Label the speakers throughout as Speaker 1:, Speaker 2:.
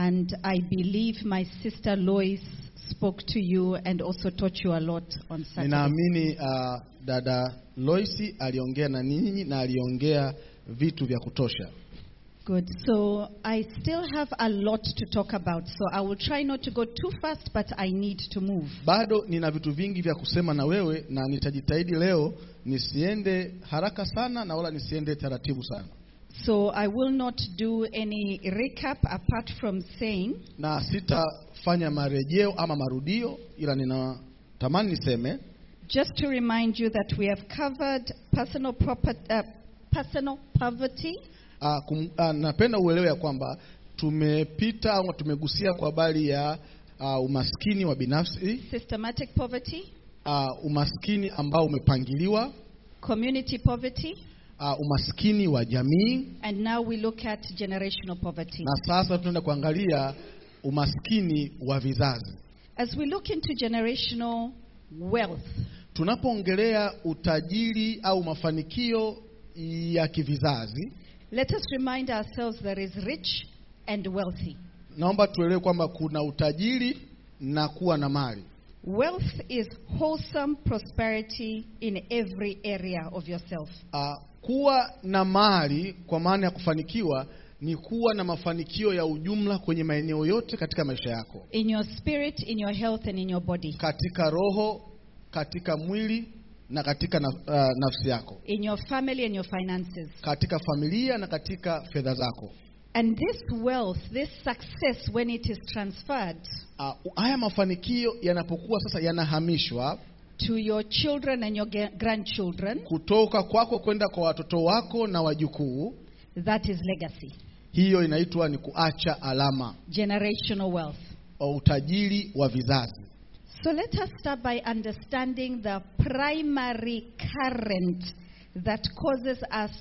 Speaker 1: And I believe my sister Lois spoke to you and also taught you a lot on Saturday.
Speaker 2: Ninaamini uh, dada Loisi aliongea na ninyi na aliongea vitu vya kutosha.
Speaker 1: Good. So I still have a lot to talk about. So I will try not to go too fast, but I need to move.
Speaker 2: Bado nina vitu vingi vya kusema na wewe, na nitajitahidi leo nisiende haraka sana na wala nisiende taratibu sana,
Speaker 1: So I will not do any recap apart from saying
Speaker 2: na sitafanya marejeo ama marudio, ila ninatamani niseme
Speaker 1: just to remind you that we have covered personal proper, uh, personal poverty,
Speaker 2: uh, kum, uh, napenda uelewe ya kwamba tumepita au tumegusia kwa habari ya uh, umaskini wa binafsi
Speaker 1: systematic poverty,
Speaker 2: uh, umaskini ambao umepangiliwa
Speaker 1: community poverty,
Speaker 2: uh, umaskini wa jamii
Speaker 1: and now we look at generational poverty.
Speaker 2: na sasa tunaenda kuangalia umaskini wa vizazi.
Speaker 1: As we look into generational wealth,
Speaker 2: Tunapoongelea utajiri au mafanikio ya kivizazi,
Speaker 1: let us remind ourselves there is rich and wealthy.
Speaker 2: naomba tuelewe kwamba kuna utajiri na kuwa na mali.
Speaker 1: Wealth is wholesome prosperity in every area of yourself.
Speaker 2: Uh, kuwa na mali kwa maana ya kufanikiwa ni kuwa na mafanikio ya ujumla kwenye maeneo yote katika maisha yako,
Speaker 1: In your spirit, in your health, and in your body.
Speaker 2: katika roho, katika mwili na katika na, uh, nafsi yako,
Speaker 1: In your family and your finances.
Speaker 2: katika familia na katika fedha zako.
Speaker 1: And this wealth, this success, when it is transferred
Speaker 2: Uh, haya mafanikio yanapokuwa sasa yanahamishwa
Speaker 1: to your children and your ga- grandchildren,
Speaker 2: kutoka kwako kwenda kwa watoto wako na wajukuu,
Speaker 1: that is legacy.
Speaker 2: hiyo inaitwa ni kuacha alama
Speaker 1: Generational wealth.
Speaker 2: au utajiri wa vizazi.
Speaker 1: So let us start by understanding the primary current that causes us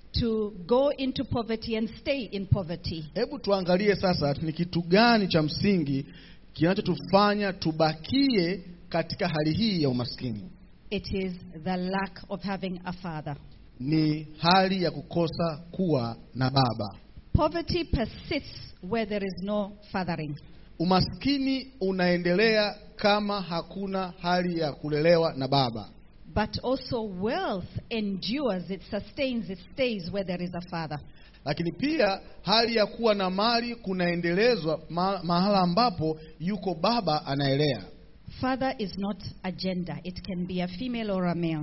Speaker 1: to go into poverty and stay in poverty.
Speaker 2: Hebu tuangalie sasa ni kitu gani cha msingi kinachotufanya tubakie katika hali hii ya umaskini.
Speaker 1: It is the lack of having a father.
Speaker 2: Ni hali ya kukosa kuwa na baba.
Speaker 1: Poverty persists where there is no fathering.
Speaker 2: Umaskini unaendelea kama hakuna hali ya kulelewa na baba,
Speaker 1: But also wealth endures, it sustains, it stays where there is a father.
Speaker 2: lakini pia hali ya kuwa na mali kunaendelezwa ma mahala ambapo yuko baba anaelea.
Speaker 1: Father is not a gender. It can be a female or a male.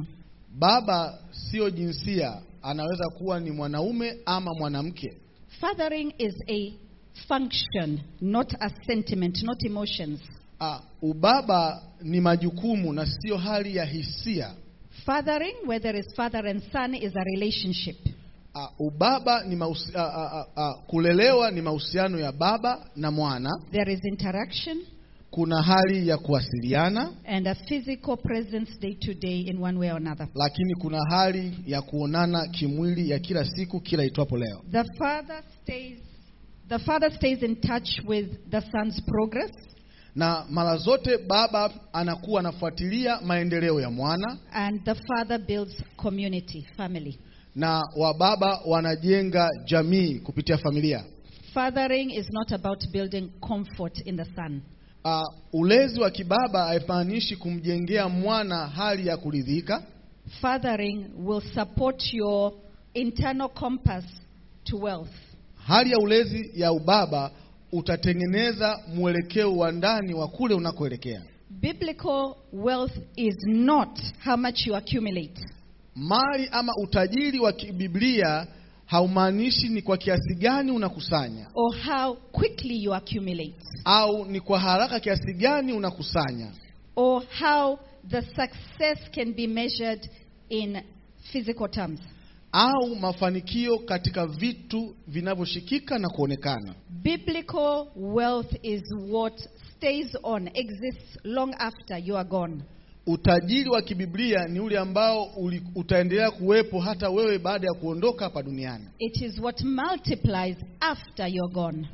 Speaker 2: Baba sio jinsia, anaweza kuwa ni mwanaume ama mwanamke.
Speaker 1: Fathering is a function, not a sentiment, not emotions.
Speaker 2: Ah, ubaba ni majukumu na sio hali ya hisia.
Speaker 1: Fathering, where there is father and son, is a relationship.
Speaker 2: Ah, ubaba ni mahusi, ah, ah, ah, ah, kulelewa ni mahusiano ya baba na mwana.
Speaker 1: There is interaction
Speaker 2: Kuna hali ya kuwasiliana,
Speaker 1: and a physical presence day to day in one way or another.
Speaker 2: lakini kuna hali ya kuonana kimwili ya kila siku, kila itwapo leo.
Speaker 1: The father stays the father stays in touch with the son's progress
Speaker 2: Na mara zote baba anakuwa anafuatilia maendeleo ya mwana,
Speaker 1: and the father builds community, family.
Speaker 2: na wababa wanajenga jamii kupitia familia.
Speaker 1: Fathering is not about building comfort in the son.
Speaker 2: Uh, ulezi wa kibaba haimaanishi kumjengea mwana hali ya kuridhika.
Speaker 1: Fathering will support your internal compass to wealth.
Speaker 2: Hali ya ulezi ya ubaba utatengeneza mwelekeo wa ndani wa kule unakoelekea.
Speaker 1: Biblical wealth is not how much you accumulate.
Speaker 2: Mali ama utajiri wa kibiblia haumaanishi ni kwa kiasi gani unakusanya
Speaker 1: or how quickly you accumulate,
Speaker 2: au ni kwa haraka kiasi gani unakusanya
Speaker 1: or how the success can be measured in physical terms.
Speaker 2: au mafanikio katika vitu vinavyoshikika na kuonekana.
Speaker 1: Biblical wealth is what stays on, exists long after you are gone.
Speaker 2: Utajiri wa kibiblia ni ule ambao uli, utaendelea kuwepo hata wewe baada ya kuondoka hapa duniani.
Speaker 1: It is what multiplies after you're gone.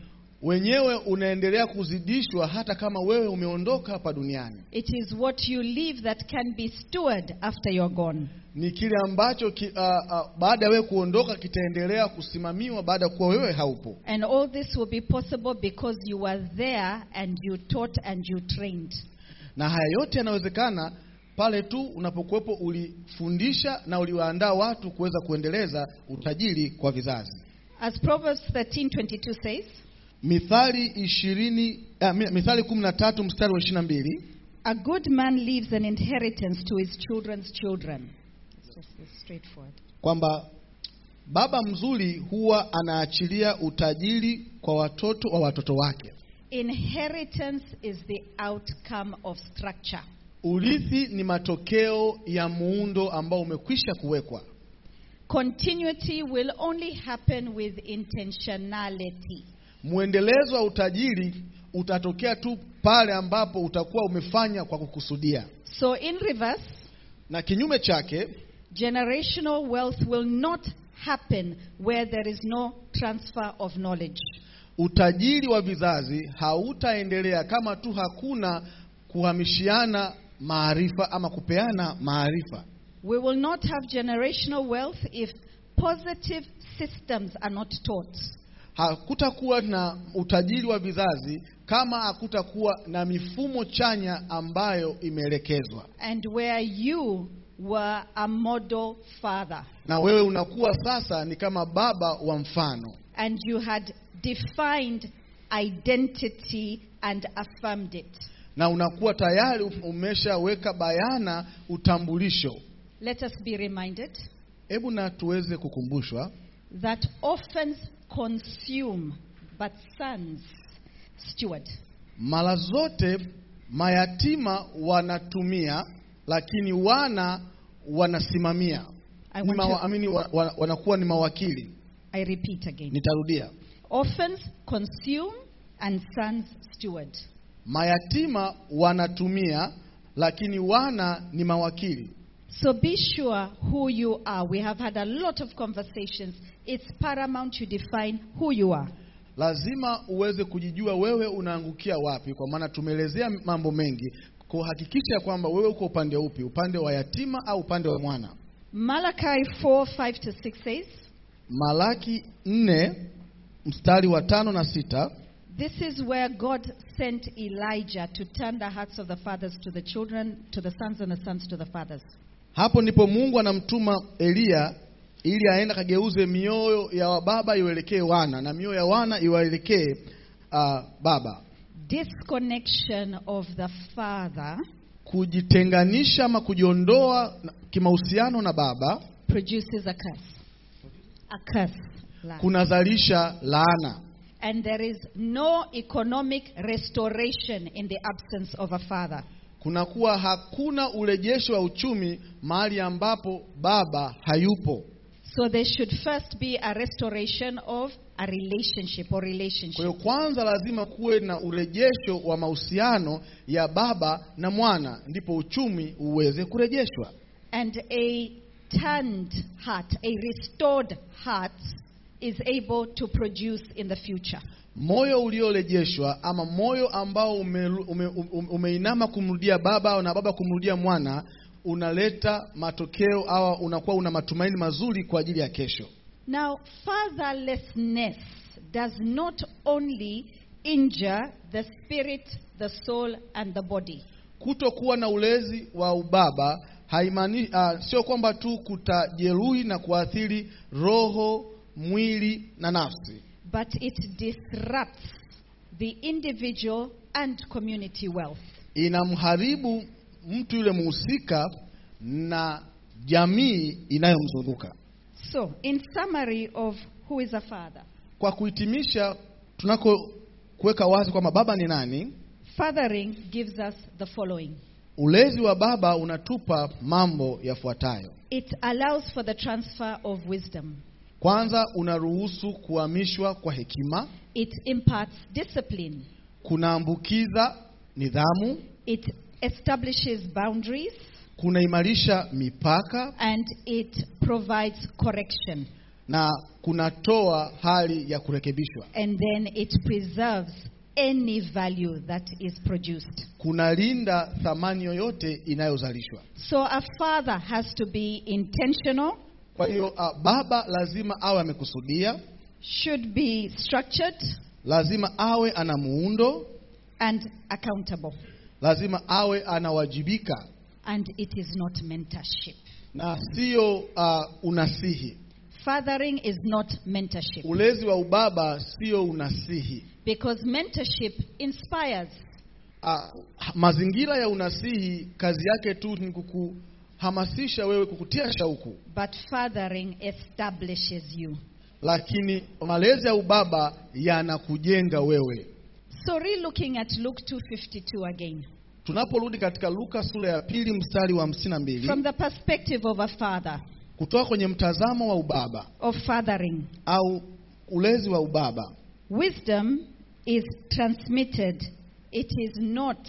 Speaker 2: wenyewe unaendelea kuzidishwa hata kama wewe umeondoka hapa duniani.
Speaker 1: It is what you leave that can be stored after you're gone.
Speaker 2: Ni kile ambacho ki, uh, uh, baada ya wewe kuondoka kitaendelea kusimamiwa baada ya kuwa wewe haupo.
Speaker 1: And all this will be possible because you were there and you taught and you trained.
Speaker 2: Na haya yote yanawezekana pale tu unapokuwepo ulifundisha na uliwaandaa watu kuweza kuendeleza utajiri kwa vizazi.
Speaker 1: As Proverbs 13:22 says,
Speaker 2: Mithali ishirini uh, Mithali 13 mstari wa 22
Speaker 1: a good man leaves an inheritance to his children's children. It's just it's straightforward.
Speaker 2: kwamba baba mzuri huwa anaachilia utajiri kwa watoto wa watoto wake.
Speaker 1: Inheritance is the outcome of structure.
Speaker 2: Urithi ni matokeo ya muundo ambao umekwisha kuwekwa.
Speaker 1: Continuity will only happen with intentionality.
Speaker 2: Mwendelezo wa utajiri utatokea tu pale ambapo utakuwa umefanya kwa kukusudia,
Speaker 1: So, in reverse,
Speaker 2: na kinyume chake
Speaker 1: generational wealth will not happen where there is no transfer of knowledge.
Speaker 2: utajiri wa vizazi hautaendelea kama tu hakuna kuhamishiana maarifa ama kupeana maarifa.
Speaker 1: We will not have generational wealth if positive systems are not taught.
Speaker 2: Hakutakuwa na utajiri wa vizazi kama hakutakuwa na mifumo chanya ambayo imeelekezwa,
Speaker 1: And where you were a model father
Speaker 2: na wewe unakuwa sasa ni kama baba wa mfano,
Speaker 1: and you had defined identity and affirmed it.
Speaker 2: na unakuwa tayari umeshaweka bayana utambulisho.
Speaker 1: Let us be reminded
Speaker 2: Hebu na tuweze kukumbushwa
Speaker 1: that orphans consume, but sons steward.
Speaker 2: mara zote mayatima wanatumia, lakini wana wanasimamia,
Speaker 1: I
Speaker 2: Ni
Speaker 1: want
Speaker 2: mawa,
Speaker 1: to-
Speaker 2: amini, wa, wa, wanakuwa ni mawakili.
Speaker 1: I repeat again.
Speaker 2: Nitarudia,
Speaker 1: Orphans consume and sons steward.
Speaker 2: mayatima wanatumia, lakini wana ni mawakili.
Speaker 1: So be sure who you are. We have had a lot of conversations. It's paramount you define who you are.
Speaker 2: Lazima uweze kujijua wewe unaangukia wapi, kwa maana tumeelezea mambo mengi kuhakikisha kwamba wewe uko upande upi, upande wa yatima au upande wa mwana.
Speaker 1: Malachi 4 5 to 6 says,
Speaker 2: Malaki nne mstari wa tano na sita
Speaker 1: This is where God sent Elijah to turn the hearts of the fathers to the children, to the sons, and the sons to the fathers.
Speaker 2: Hapo ndipo Mungu anamtuma Eliya ili aende akageuze mioyo ya wababa iwaelekee wana na mioyo ya wana iwaelekee uh, baba.
Speaker 1: Disconnection of the father
Speaker 2: Kujitenganisha ama kujiondoa na- kimahusiano na baba
Speaker 1: produces a curse. A curse. Lack.
Speaker 2: kunazalisha laana,
Speaker 1: And there is no economic restoration in the absence of a father.
Speaker 2: kunakuwa hakuna urejesho wa uchumi mahali ambapo baba hayupo.
Speaker 1: So there should first be a restoration of a relationship or
Speaker 2: Kwa
Speaker 1: relationship.
Speaker 2: hiyo kwanza lazima kuwe na urejesho wa mahusiano ya baba na mwana, ndipo uchumi uweze kurejeshwa.
Speaker 1: And a turned heart, a restored heart, is able to produce in the future.
Speaker 2: Moyo uliorejeshwa ama moyo ambao ume, ume, ume, umeinama kumrudia baba na baba kumrudia mwana unaleta matokeo au unakuwa una matumaini mazuri kwa ajili ya kesho.
Speaker 1: Now, fatherlessness does not only injure the spirit, the soul, and the body.
Speaker 2: Kutokuwa na ulezi wa ubaba haimaani uh, sio kwamba tu kutajeruhi na kuathiri roho, mwili na nafsi,
Speaker 1: but it disrupts the individual and community wealth.
Speaker 2: inamharibu mtu yule mhusika na jamii inayomzunguka.
Speaker 1: So, in summary of who is a father,
Speaker 2: Kwa kuhitimisha, tunako kuweka wazi kwamba baba ni nani,
Speaker 1: fathering gives us the following
Speaker 2: ulezi wa baba unatupa mambo yafuatayo.
Speaker 1: it allows for the transfer of wisdom,
Speaker 2: Kwanza, unaruhusu kuhamishwa kwa hekima,
Speaker 1: it imparts discipline,
Speaker 2: kunaambukiza nidhamu,
Speaker 1: it establishes boundaries,
Speaker 2: kunaimarisha mipaka
Speaker 1: and it provides correction.
Speaker 2: na kunatoa hali ya kurekebishwa,
Speaker 1: and then it preserves any value that is produced.
Speaker 2: kunalinda thamani yoyote inayozalishwa.
Speaker 1: So a father has to be intentional,
Speaker 2: Kwa hiyo uh, baba lazima awe amekusudia,
Speaker 1: should be structured,
Speaker 2: lazima awe ana muundo,
Speaker 1: and accountable.
Speaker 2: lazima awe anawajibika
Speaker 1: And it is not mentorship.
Speaker 2: na sio uh, unasihi.
Speaker 1: Fathering is not mentorship
Speaker 2: Ulezi wa ubaba sio unasihi.
Speaker 1: because mentorship inspires.
Speaker 2: Uh, mazingira ya unasihi kazi yake tu ni kukuhamasisha wewe, kukutia shauku,
Speaker 1: But fathering establishes you.
Speaker 2: lakini malezi ya ubaba yanakujenga wewe.
Speaker 1: So, re looking at Luke 2:52 again,
Speaker 2: Tunaporudi katika Luka sura ya pili mstari wa hamsini na mbili
Speaker 1: from the perspective of a father,
Speaker 2: kutoka kwenye mtazamo wa ubaba
Speaker 1: of fathering,
Speaker 2: au ulezi wa ubaba,
Speaker 1: wisdom is transmitted, it is not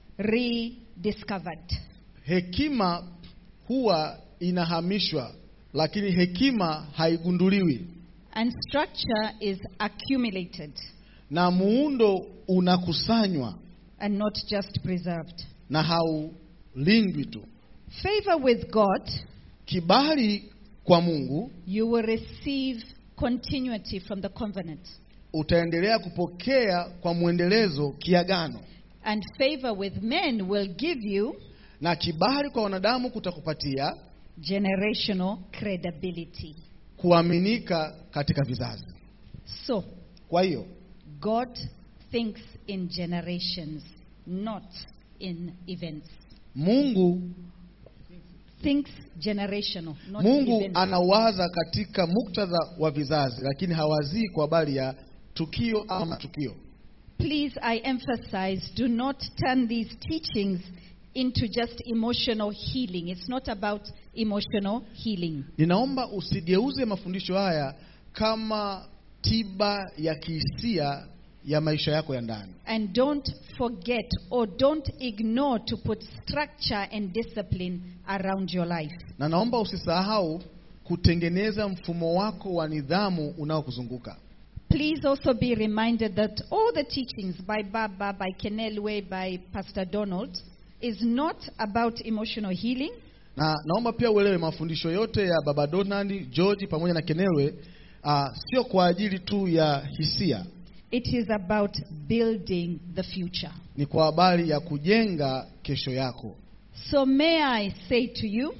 Speaker 1: rediscovered.
Speaker 2: hekima huwa inahamishwa, lakini hekima haigunduliwi,
Speaker 1: And structure is accumulated
Speaker 2: na muundo unakusanywa
Speaker 1: and not just preserved.
Speaker 2: na haulindwi tu.
Speaker 1: Favor with God,
Speaker 2: Kibali kwa Mungu
Speaker 1: you will receive continuity from the covenant.
Speaker 2: utaendelea kupokea kwa mwendelezo kiagano,
Speaker 1: And favor with men will give you
Speaker 2: na kibali kwa wanadamu kutakupatia
Speaker 1: generational credibility.
Speaker 2: kuaminika katika vizazi.
Speaker 1: So,
Speaker 2: Kwa hiyo
Speaker 1: God thinks in generations, not in events.
Speaker 2: Mungu
Speaker 1: Thinks generational, not
Speaker 2: Mungu
Speaker 1: events.
Speaker 2: anawaza katika muktadha wa vizazi, lakini hawazii kwa habari ya tukio ama matukio.
Speaker 1: Please, I emphasize do not turn these teachings into just emotional healing. It's not about emotional healing.
Speaker 2: Ninaomba usigeuze mafundisho haya kama tiba ya kihisia ya maisha yako ya ndani,
Speaker 1: And don't forget or don't ignore to put structure and discipline around your life.
Speaker 2: na naomba usisahau kutengeneza mfumo wako wa nidhamu unaokuzunguka.
Speaker 1: Please also be reminded that all the teachings by Baba, by Kenelwe, by Pastor Donald is not about emotional healing.
Speaker 2: Na naomba pia uelewe mafundisho yote ya Baba Donald, George pamoja na Kenelwe uh, sio kwa ajili tu ya hisia,
Speaker 1: It is about building the future.
Speaker 2: ni kwa habari ya kujenga kesho yako.
Speaker 1: So may I say to you,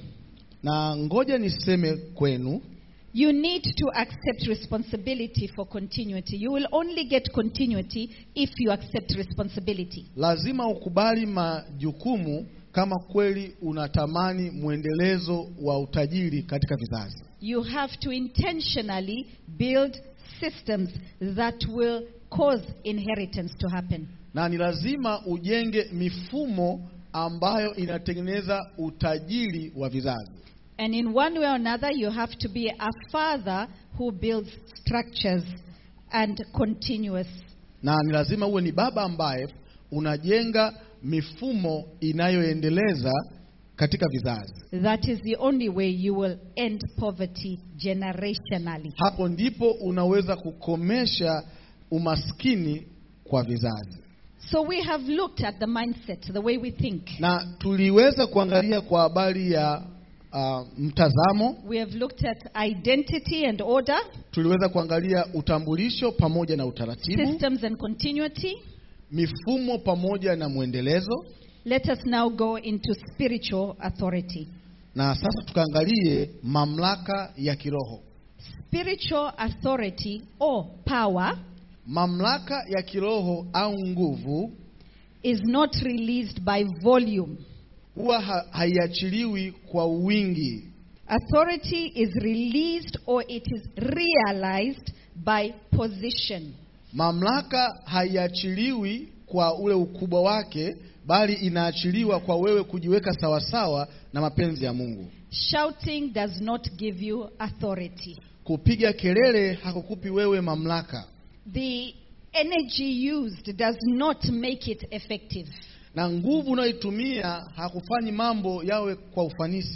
Speaker 2: Na ngoja niseme kwenu,
Speaker 1: you need to accept responsibility for continuity. You will only get continuity if you accept responsibility.
Speaker 2: lazima ukubali majukumu kama kweli unatamani mwendelezo wa utajiri katika vizazi.
Speaker 1: You have to intentionally build systems that will cause inheritance to happen.
Speaker 2: Na ni lazima ujenge mifumo ambayo inatengeneza utajiri wa vizazi.
Speaker 1: And in one way or another, you have to be a father who builds structures and continuous.
Speaker 2: Na ni lazima uwe ni baba ambaye unajenga mifumo inayoendeleza katika vizazi.
Speaker 1: That is the only way you will end poverty generationally.
Speaker 2: Hapo ndipo unaweza kukomesha umaskini kwa vizazi.
Speaker 1: So we have looked at the mindset, the way we think.
Speaker 2: Na tuliweza kuangalia kwa habari ya uh, mtazamo,
Speaker 1: We have looked at identity and order,
Speaker 2: tuliweza kuangalia utambulisho pamoja na utaratibu,
Speaker 1: systems and continuity.
Speaker 2: mifumo pamoja na mwendelezo,
Speaker 1: Let us now go into spiritual authority.
Speaker 2: na sasa tukaangalie mamlaka ya kiroho.
Speaker 1: Spiritual authority or power
Speaker 2: Mamlaka ya kiroho au nguvu
Speaker 1: is not released by volume.
Speaker 2: huwa ha haiachiliwi kwa wingi,
Speaker 1: Authority is released or it is realized by position.
Speaker 2: Mamlaka haiachiliwi kwa ule ukubwa wake, bali inaachiliwa kwa wewe kujiweka sawasawa na mapenzi ya Mungu.
Speaker 1: Shouting does not give you authority.
Speaker 2: Kupiga kelele hakukupi wewe mamlaka,
Speaker 1: The energy used does not make it effective.
Speaker 2: na nguvu unayoitumia hakufanyi mambo yawe kwa ufanisi.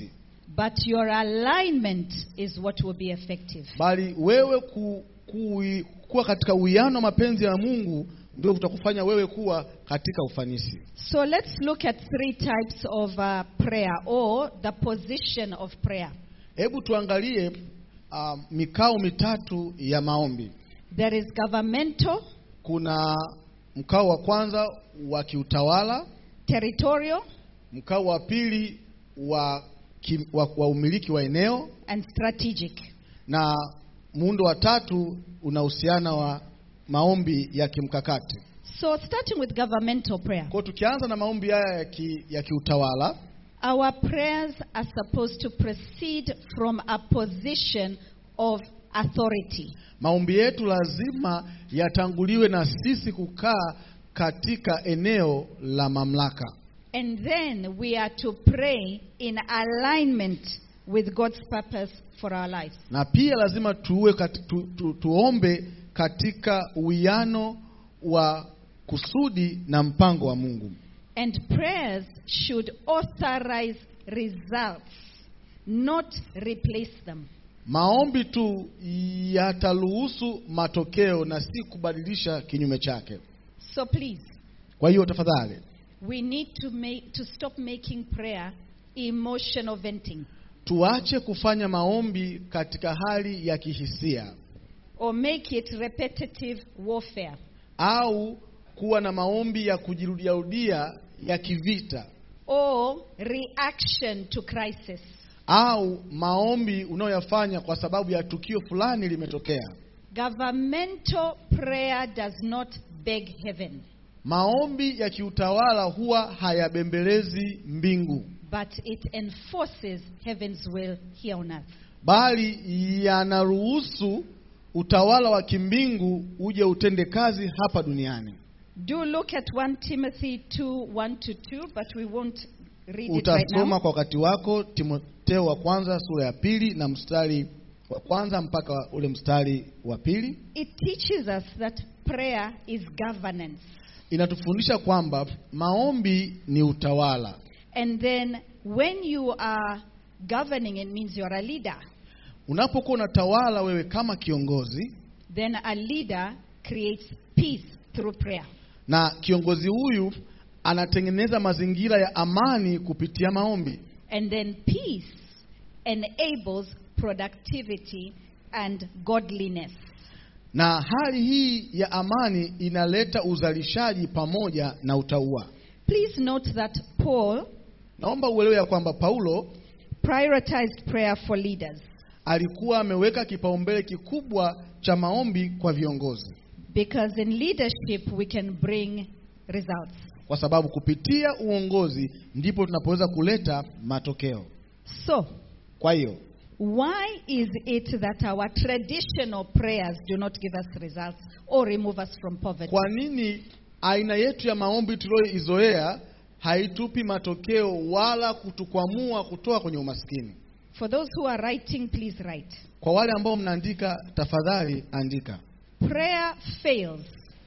Speaker 1: but your alignment is what will be effective.
Speaker 2: bali wewe ku, ku, kuwa katika uwiano wa mapenzi ya Mungu ndio kutakufanya wewe kuwa katika ufanisi.
Speaker 1: So let's look at three types of uh, prayer or the position of prayer.
Speaker 2: Hebu tuangalie uh, mikao mitatu ya maombi.
Speaker 1: There is governmental,
Speaker 2: Kuna mkao wa kwanza wa kiutawala,
Speaker 1: territorial,
Speaker 2: mkao wa pili wa, ki, wa, wa umiliki wa eneo
Speaker 1: and strategic.
Speaker 2: na muundo wa tatu unahusiana wa maombi ya kimkakati.
Speaker 1: So starting with governmental prayer.
Speaker 2: Kwa hiyo tukianza na maombi haya ya, ki, ya kiutawala
Speaker 1: Our prayers are supposed to proceed from a position of authority.
Speaker 2: maombi yetu lazima yatanguliwe na sisi kukaa katika eneo la mamlaka,
Speaker 1: And then we are to pray in alignment with God's purpose for our lives.
Speaker 2: na pia lazima tuwe kati, tu, tu, tuombe katika uwiano wa kusudi na mpango wa Mungu.
Speaker 1: And prayers should authorize results, not replace them.
Speaker 2: Maombi tu yataruhusu matokeo na si kubadilisha kinyume chake.
Speaker 1: So please,
Speaker 2: Kwa hiyo tafadhali,
Speaker 1: we need to make to stop making prayer emotional venting
Speaker 2: tuache kufanya maombi katika hali ya kihisia
Speaker 1: or make it repetitive warfare.
Speaker 2: au kuwa na maombi ya kujirudiarudia ya kivita
Speaker 1: or reaction to crisis.
Speaker 2: au maombi unayoyafanya kwa sababu ya tukio fulani limetokea.
Speaker 1: Governmental prayer does not beg heaven,
Speaker 2: Maombi ya kiutawala huwa hayabembelezi mbingu,
Speaker 1: but it enforces heaven's will here on earth.
Speaker 2: bali yanaruhusu utawala wa kimbingu uje utende kazi hapa duniani.
Speaker 1: Do look at 1 Timothy 2 1 to 2, but we won't read it right
Speaker 2: Utasoma
Speaker 1: now.
Speaker 2: kwa wakati wako Timotheo wa kwanza sura ya pili na mstari wa kwanza mpaka ule mstari wa pili.
Speaker 1: It teaches us that prayer is governance.
Speaker 2: Inatufundisha kwamba maombi ni utawala,
Speaker 1: And then when you are governing, it means you're a leader.
Speaker 2: unapokuwa unatawala wewe kama kiongozi,
Speaker 1: Then a leader creates peace through prayer.
Speaker 2: na kiongozi huyu anatengeneza mazingira ya amani kupitia maombi,
Speaker 1: And then peace enables productivity and godliness.
Speaker 2: na hali hii ya amani inaleta uzalishaji pamoja na utauwa.
Speaker 1: Please note that Paul
Speaker 2: Naomba uelewe ya kwamba Paulo
Speaker 1: prioritized prayer for leaders
Speaker 2: alikuwa ameweka kipaumbele kikubwa cha maombi kwa viongozi,
Speaker 1: because in leadership we can bring results.
Speaker 2: kwa sababu kupitia uongozi ndipo tunapoweza kuleta matokeo.
Speaker 1: So,
Speaker 2: Kwa hiyo
Speaker 1: why is it that our traditional prayers do not give us results or remove us from poverty?
Speaker 2: kwa nini aina yetu ya maombi tuliyoizoea haitupi matokeo wala kutukwamua kutoka kwenye umaskini?
Speaker 1: For those who are writing, please write.
Speaker 2: Kwa wale ambao mnaandika, tafadhali andika.
Speaker 1: Prayer fails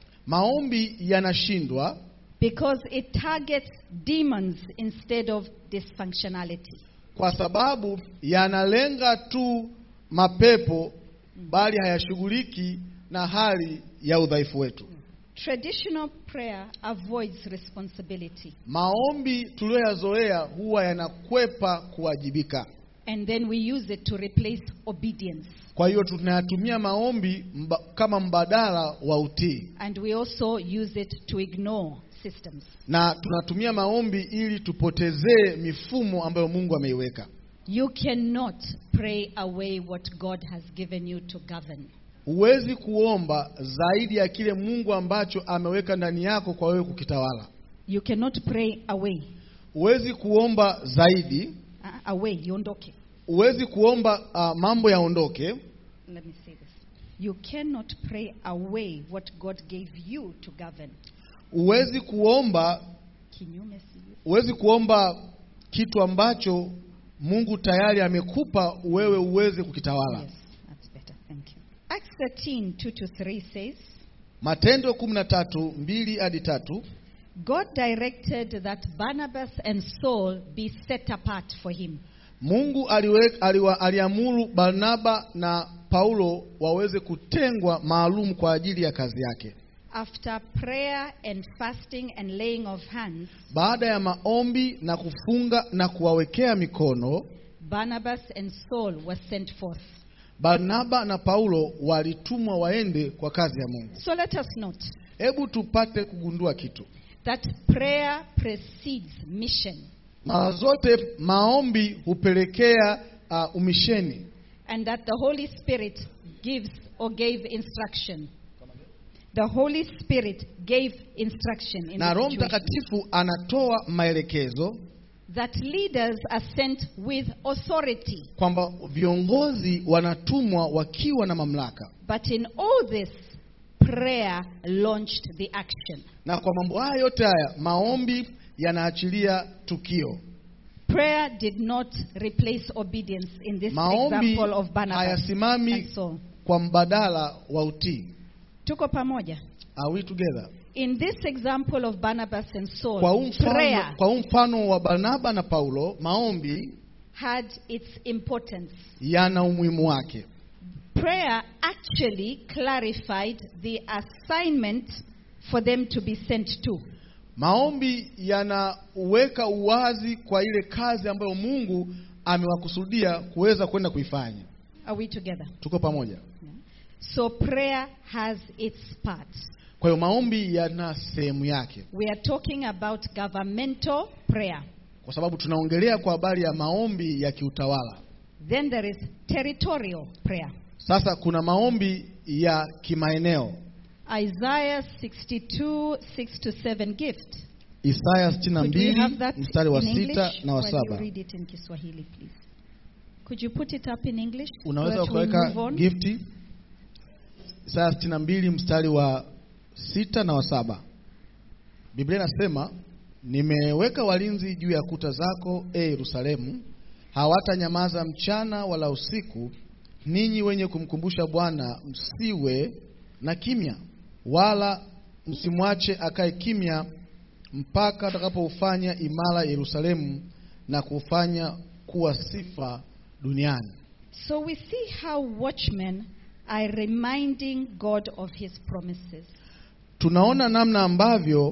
Speaker 2: Maombi yanashindwa
Speaker 1: because it targets demons instead of dysfunctionality.
Speaker 2: kwa sababu yanalenga tu mapepo, bali hayashughuliki na hali ya udhaifu wetu.
Speaker 1: Traditional prayer avoids responsibility.
Speaker 2: Maombi tuliyoyazoea huwa yanakwepa kuwajibika.
Speaker 1: And then we use it to replace obedience.
Speaker 2: Kwa hiyo tunayatumia maombi mba, kama mbadala wa utii,
Speaker 1: And we also use it to ignore systems.
Speaker 2: na tunatumia maombi ili tupotezee mifumo ambayo Mungu ameiweka.
Speaker 1: You cannot pray away what God has given you to govern.
Speaker 2: Huwezi kuomba zaidi ya kile Mungu ambacho ameweka ndani yako kwa wewe kukitawala.
Speaker 1: You cannot pray away.
Speaker 2: Huwezi kuomba zaidi,
Speaker 1: Uh, away, yondoke.
Speaker 2: huwezi kuomba uh, mambo yaondoke.
Speaker 1: Let me say this. You cannot pray away what God gave you to govern.
Speaker 2: Huwezi kuomba,
Speaker 1: Kinyume sivyo.
Speaker 2: huwezi kuomba kitu ambacho Mungu tayari amekupa wewe uweze kukitawala.
Speaker 1: Yes, that's better. Thank you. Acts 13, 2 to 3 says,
Speaker 2: Matendo 13 mbili hadi tatu.
Speaker 1: God directed that Barnabas and Saul be set apart for him.
Speaker 2: Mungu aliwe, aliwa, aliamuru Barnaba na Paulo waweze kutengwa maalum kwa ajili ya kazi yake.
Speaker 1: After prayer and fasting and laying of hands,
Speaker 2: Baada ya maombi na kufunga na kuwawekea mikono,
Speaker 1: Barnabas and Saul were sent forth.
Speaker 2: Barnaba na Paulo walitumwa waende kwa kazi ya Mungu.
Speaker 1: So let us note
Speaker 2: Hebu tupate kugundua kitu.
Speaker 1: that prayer precedes mission,
Speaker 2: Mara zote maombi hupelekea uh, umisheni
Speaker 1: and that the Holy Spirit gives or gave instruction. The Holy Spirit gave instruction in
Speaker 2: na
Speaker 1: the
Speaker 2: Roho
Speaker 1: situation.
Speaker 2: Mtakatifu anatoa maelekezo
Speaker 1: that leaders are sent with authority.
Speaker 2: kwamba viongozi wanatumwa wakiwa na mamlaka,
Speaker 1: But in all this, prayer launched the action.
Speaker 2: na kwa mambo haya yote haya maombi yanaachilia tukio.
Speaker 1: Prayer did not replace obedience in this
Speaker 2: Maombi
Speaker 1: example of Barnabas
Speaker 2: hayasimami
Speaker 1: and Saul.
Speaker 2: kwa mbadala wa utii.
Speaker 1: Tuko pamoja.
Speaker 2: Are we together?
Speaker 1: In this example of Barnabas and Saul,
Speaker 2: Kwa huu mfano,
Speaker 1: prayer
Speaker 2: kwa huu mfano wa Barnaba na Paulo, maombi
Speaker 1: had its importance.
Speaker 2: yana umuhimu wake.
Speaker 1: Prayer actually clarified the assignment for them to be sent to.
Speaker 2: Maombi yanaweka uwazi kwa ile kazi ambayo Mungu amewakusudia kuweza kwenda kuifanya.
Speaker 1: Are we together?
Speaker 2: Tuko pamoja?
Speaker 1: So prayer has its parts.
Speaker 2: Kwa hiyo maombi yana sehemu yake,
Speaker 1: We are talking about governmental prayer.
Speaker 2: kwa sababu tunaongelea kwa habari ya maombi ya kiutawala.
Speaker 1: Then there is territorial prayer.
Speaker 2: Sasa kuna maombi ya kimaeneo.
Speaker 1: Isaiah 62, 6 to 7 gift.
Speaker 2: Isaya
Speaker 1: Could we have
Speaker 2: 62
Speaker 1: that
Speaker 2: mstari wa
Speaker 1: in
Speaker 2: sita
Speaker 1: English?
Speaker 2: na wa
Speaker 1: While you
Speaker 2: saba.
Speaker 1: read it in Kiswahili, please. Could you put it up in English?
Speaker 2: Unaweza
Speaker 1: That we move
Speaker 2: ukaweka
Speaker 1: on?
Speaker 2: gifti. Isaya 62 mstari wa sita na wa saba. Biblia inasema nimeweka walinzi juu ya kuta zako, e Yerusalemu, hawatanyamaza mchana wala usiku. Ninyi wenye kumkumbusha Bwana, msiwe na kimya, wala msimwache akae kimya mpaka atakapoufanya imara Yerusalemu na kufanya kuwa sifa duniani.
Speaker 1: So we see how watchmen are reminding God of his promises.
Speaker 2: Tunaona namna ambavyo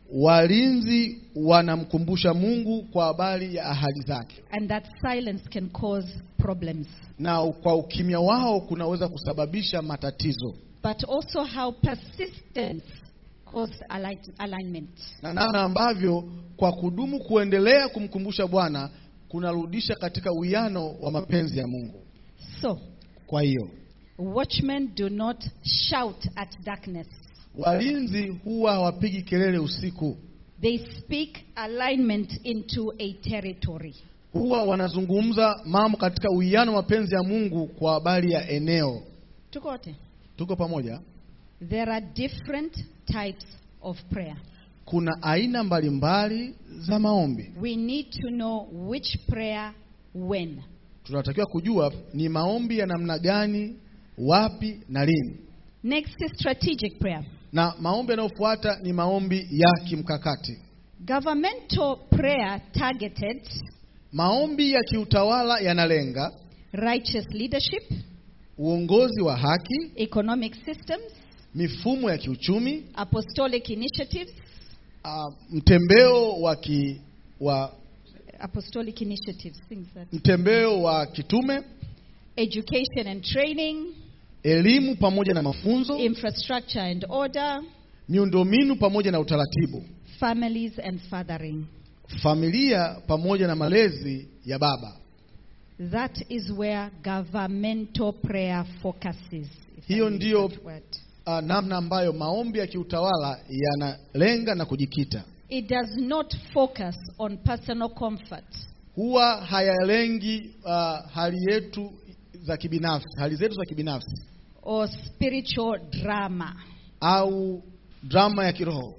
Speaker 2: walinzi wanamkumbusha Mungu kwa habari ya ahadi zake,
Speaker 1: And that silence can cause problems.
Speaker 2: na kwa ukimya wao kunaweza kusababisha matatizo,
Speaker 1: But also how persistence causes align- alignment.
Speaker 2: na namna ambavyo kwa kudumu kuendelea kumkumbusha Bwana kunarudisha katika uwiano wa mapenzi ya Mungu.
Speaker 1: So,
Speaker 2: Kwa hiyo
Speaker 1: watchmen do not shout at darkness.
Speaker 2: walinzi huwa hawapigi kelele usiku,
Speaker 1: They speak alignment into a territory.
Speaker 2: huwa wanazungumza mambo katika uwiano wa mapenzi ya Mungu kwa habari ya eneo.
Speaker 1: Tuko wote?
Speaker 2: Tuko pamoja?
Speaker 1: There are different types of prayer.
Speaker 2: Kuna aina mbalimbali za maombi.
Speaker 1: We need to know which prayer when.
Speaker 2: Tunatakiwa kujua ni maombi ya namna gani, wapi na lini.
Speaker 1: Next is strategic prayer.
Speaker 2: Na maombi yanayofuata ni maombi ya kimkakati.
Speaker 1: Governmental prayer targeted
Speaker 2: Maombi ya kiutawala yanalenga
Speaker 1: righteous leadership,
Speaker 2: uongozi wa haki,
Speaker 1: economic systems,
Speaker 2: mifumo ya kiuchumi,
Speaker 1: apostolic initiatives,
Speaker 2: uh, mtembeo wa ki, wa
Speaker 1: apostolic initiatives, things that
Speaker 2: mtembeo wa kitume,
Speaker 1: education and training,
Speaker 2: elimu pamoja na mafunzo,
Speaker 1: infrastructure and order,
Speaker 2: miundombinu pamoja na utaratibu,
Speaker 1: families and fathering.
Speaker 2: familia pamoja na malezi ya baba.
Speaker 1: That is where governmental prayer focuses. if I
Speaker 2: Hiyo
Speaker 1: use
Speaker 2: ndiyo
Speaker 1: that word.
Speaker 2: uh, namna ambayo maombi ya kiutawala yanalenga na kujikita.
Speaker 1: It does not focus on personal comfort
Speaker 2: Huwa hayalengi uh, hali yetu za kibinafsi, hali zetu za kibinafsi
Speaker 1: or spiritual drama.
Speaker 2: au drama ya kiroho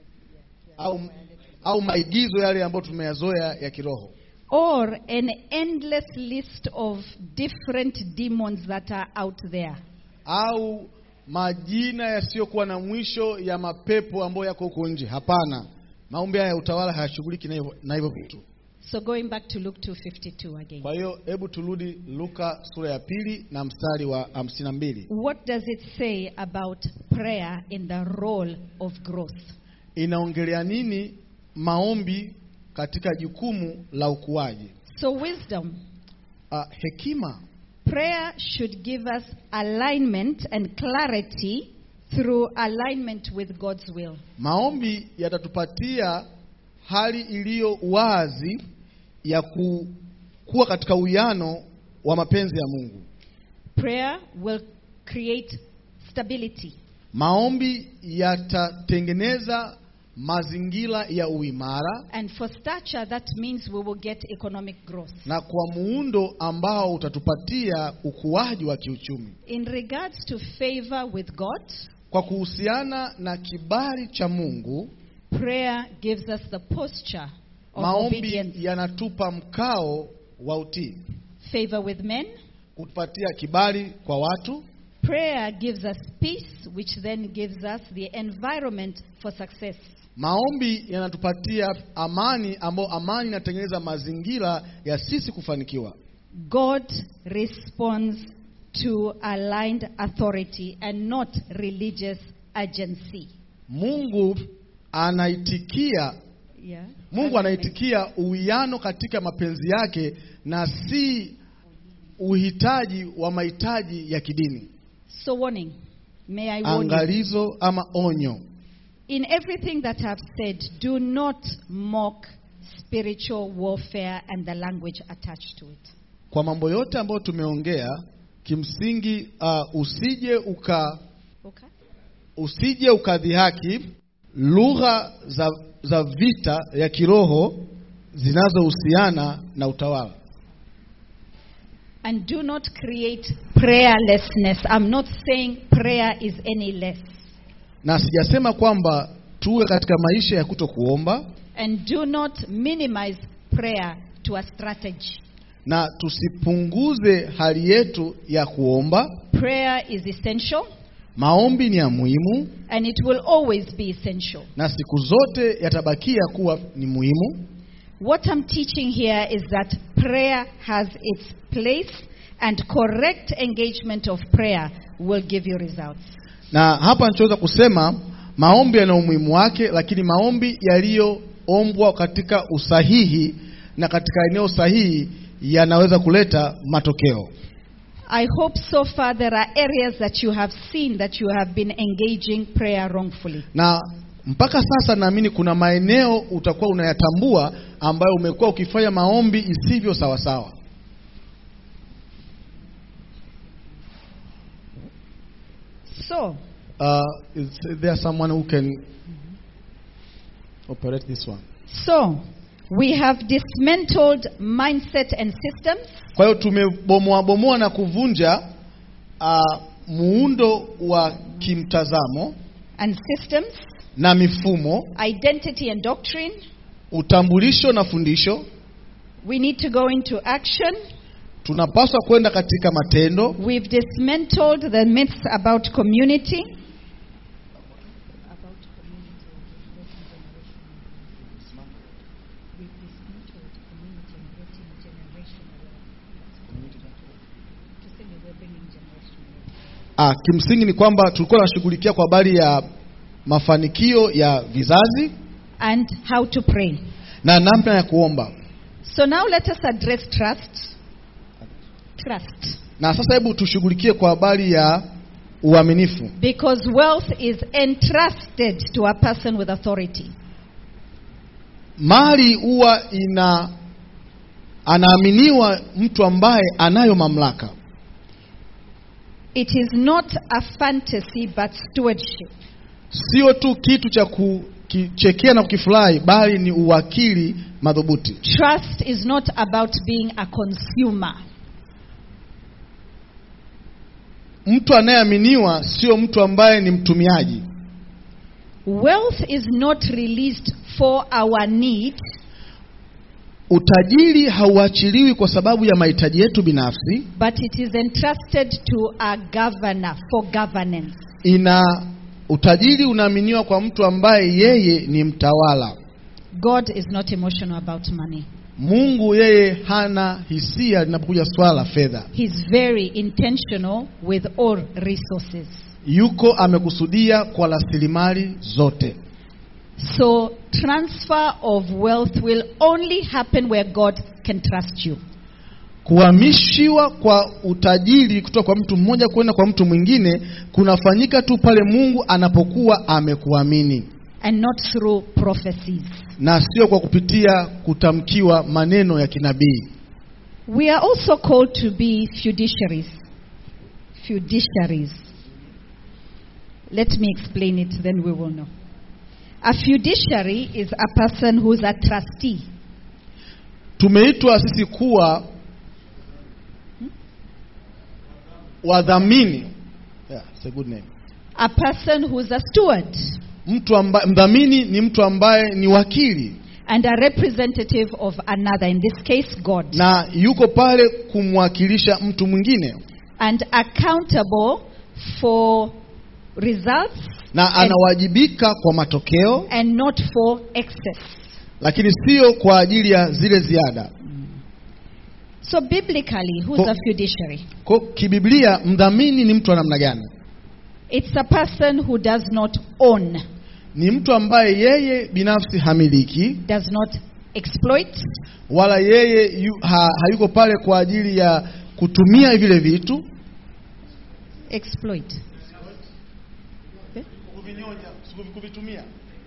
Speaker 2: au, au maigizo yale ambayo tumeyazoea ya kiroho
Speaker 1: or an endless list of different demons that are out there.
Speaker 2: au majina yasiyokuwa na mwisho ya mapepo ambayo yako huko nje. Hapana, maombi haya ya utawala hayashughuliki na hivyo- na hivyo vitu.
Speaker 1: So going back to Luke 2:52 again.
Speaker 2: Kwa hiyo hebu turudi Luka sura ya pili na mstari wa hamsini na mbili.
Speaker 1: What does it say about prayer in the role of growth?
Speaker 2: Inaongelea nini maombi katika jukumu la ukuaji?
Speaker 1: So wisdom,
Speaker 2: Uh, hekima
Speaker 1: prayer should give us alignment and clarity through alignment with God's will.
Speaker 2: Maombi yatatupatia hali iliyo wazi ya ku, kuwa katika uwiano wa mapenzi ya Mungu.
Speaker 1: Prayer will create stability.
Speaker 2: Maombi yatatengeneza mazingira ya uimara
Speaker 1: And for stature, that means we will get economic growth.
Speaker 2: na kwa muundo ambao utatupatia ukuaji wa kiuchumi.
Speaker 1: In regards to favor with God,
Speaker 2: Kwa kuhusiana na kibali cha Mungu,
Speaker 1: prayer gives us the posture of
Speaker 2: maombi
Speaker 1: obedience.
Speaker 2: yanatupa mkao wa utii,
Speaker 1: Favor with men,
Speaker 2: kutupatia kibali kwa watu.
Speaker 1: prayer gives us peace, which then gives us the environment for success.
Speaker 2: Maombi yanatupatia amani, ambayo amani inatengeneza mazingira ya sisi kufanikiwa.
Speaker 1: God responds to aligned authority and not religious agency.
Speaker 2: Mungu anaitikia
Speaker 1: Yeah.
Speaker 2: Mungu anaitikia uwiano katika mapenzi yake na si uhitaji wa mahitaji ya kidini.
Speaker 1: So warning. May I warn you.
Speaker 2: Angalizo ama onyo.
Speaker 1: In everything that I've said, do not mock spiritual warfare and the language attached to it.
Speaker 2: Kwa mambo yote ambayo tumeongea, kimsingi uh, usije uka
Speaker 1: Okay?
Speaker 2: usije ukadhihaki lugha za, za vita ya kiroho zinazohusiana na utawala.
Speaker 1: And do not create prayerlessness. I'm not saying prayer is any less.
Speaker 2: Na sijasema kwamba tuwe katika maisha ya kuto kuomba
Speaker 1: And do not minimize prayer to a strategy.
Speaker 2: na tusipunguze hali yetu ya kuomba.
Speaker 1: Prayer is essential
Speaker 2: Maombi ni ya muhimu
Speaker 1: and it will always be essential.
Speaker 2: na siku zote yatabakia kuwa ni muhimu.
Speaker 1: What I'm teaching here is that prayer has its place and correct engagement of prayer will give you results.
Speaker 2: Na hapa nichoweza kusema maombi yana umuhimu wake, lakini maombi yaliyoombwa katika usahihi na katika eneo sahihi yanaweza kuleta matokeo.
Speaker 1: I hope so far there are areas that you have seen that you have been engaging prayer wrongfully.
Speaker 2: Na mpaka sasa naamini kuna maeneo utakuwa unayatambua ambayo umekuwa ukifanya maombi isivyo sawasawa.
Speaker 1: So,
Speaker 2: Uh, is there someone who can operate this one?
Speaker 1: so we have dismantled mindset and systems
Speaker 2: Kwa hiyo tumebomoa bomoa na kuvunja uh, muundo wa kimtazamo
Speaker 1: and systems,
Speaker 2: na mifumo,
Speaker 1: identity and doctrine.
Speaker 2: utambulisho na fundisho.
Speaker 1: We need to go into action.
Speaker 2: Tunapaswa kwenda katika matendo.
Speaker 1: We've dismantled the myths about community.
Speaker 2: Ah, kimsingi ni kwamba tulikuwa tunashughulikia kwa habari ya mafanikio ya vizazi
Speaker 1: and how to pray.
Speaker 2: na namna ya kuomba.
Speaker 1: So now let us address trust. Trust.
Speaker 2: Na sasa hebu tushughulikie kwa habari ya uaminifu,
Speaker 1: Because wealth is entrusted to a person with authority.
Speaker 2: mali huwa ina anaaminiwa mtu ambaye anayo mamlaka.
Speaker 1: It is not a fantasy but stewardship.
Speaker 2: Sio tu kitu cha kukichekea na kukifurahi, bali ni uwakili madhubuti.
Speaker 1: Trust is not about being a consumer.
Speaker 2: Mtu anayeaminiwa sio mtu ambaye ni mtumiaji.
Speaker 1: Wealth is not released for our need,
Speaker 2: Utajiri hauachiliwi kwa sababu ya mahitaji yetu binafsi,
Speaker 1: but it is entrusted to a governor for governance.
Speaker 2: ina utajiri unaaminiwa kwa mtu ambaye yeye ni mtawala.
Speaker 1: God is not emotional about money.
Speaker 2: Mungu yeye hana hisia linapokuja swala la fedha.
Speaker 1: He's very intentional with all resources.
Speaker 2: Yuko amekusudia kwa rasilimali zote.
Speaker 1: So, transfer of wealth will only happen where God can trust you.
Speaker 2: Kuhamishiwa kwa utajiri kutoka kwa mtu mmoja kwenda kwa mtu mwingine kunafanyika tu pale Mungu anapokuwa amekuamini
Speaker 1: and not through prophecies.
Speaker 2: na sio kwa kupitia kutamkiwa maneno ya kinabii.
Speaker 1: We are also called to be fiduciaries. Fiduciaries. Let me explain it, then we will know. A fiduciary is a person who's a trustee.
Speaker 2: Tumeitwa sisi kuwa wadhamini. Yeah, it's a good name.
Speaker 1: A person who's a steward
Speaker 2: Mtu ambaye mdhamini ni mtu ambaye ni wakili
Speaker 1: and a representative of another, in this case, God,
Speaker 2: na yuko pale kumwakilisha mtu mwingine
Speaker 1: and accountable for results
Speaker 2: na
Speaker 1: and,
Speaker 2: anawajibika kwa matokeo,
Speaker 1: and not for excess.
Speaker 2: lakini sio kwa ajili ya zile ziada.
Speaker 1: So, biblically, who's
Speaker 2: Co-
Speaker 1: a fiduciary?
Speaker 2: Kwa kibiblia, mdhamini ni mtu wa namna gani?
Speaker 1: It's a person who does not own,
Speaker 2: Ni mtu ambaye yeye binafsi hamiliki
Speaker 1: does not exploit,
Speaker 2: wala yeye yu, ha, hayuko pale kwa ajili ya kutumia vile vitu
Speaker 1: exploit.
Speaker 2: kuvitumia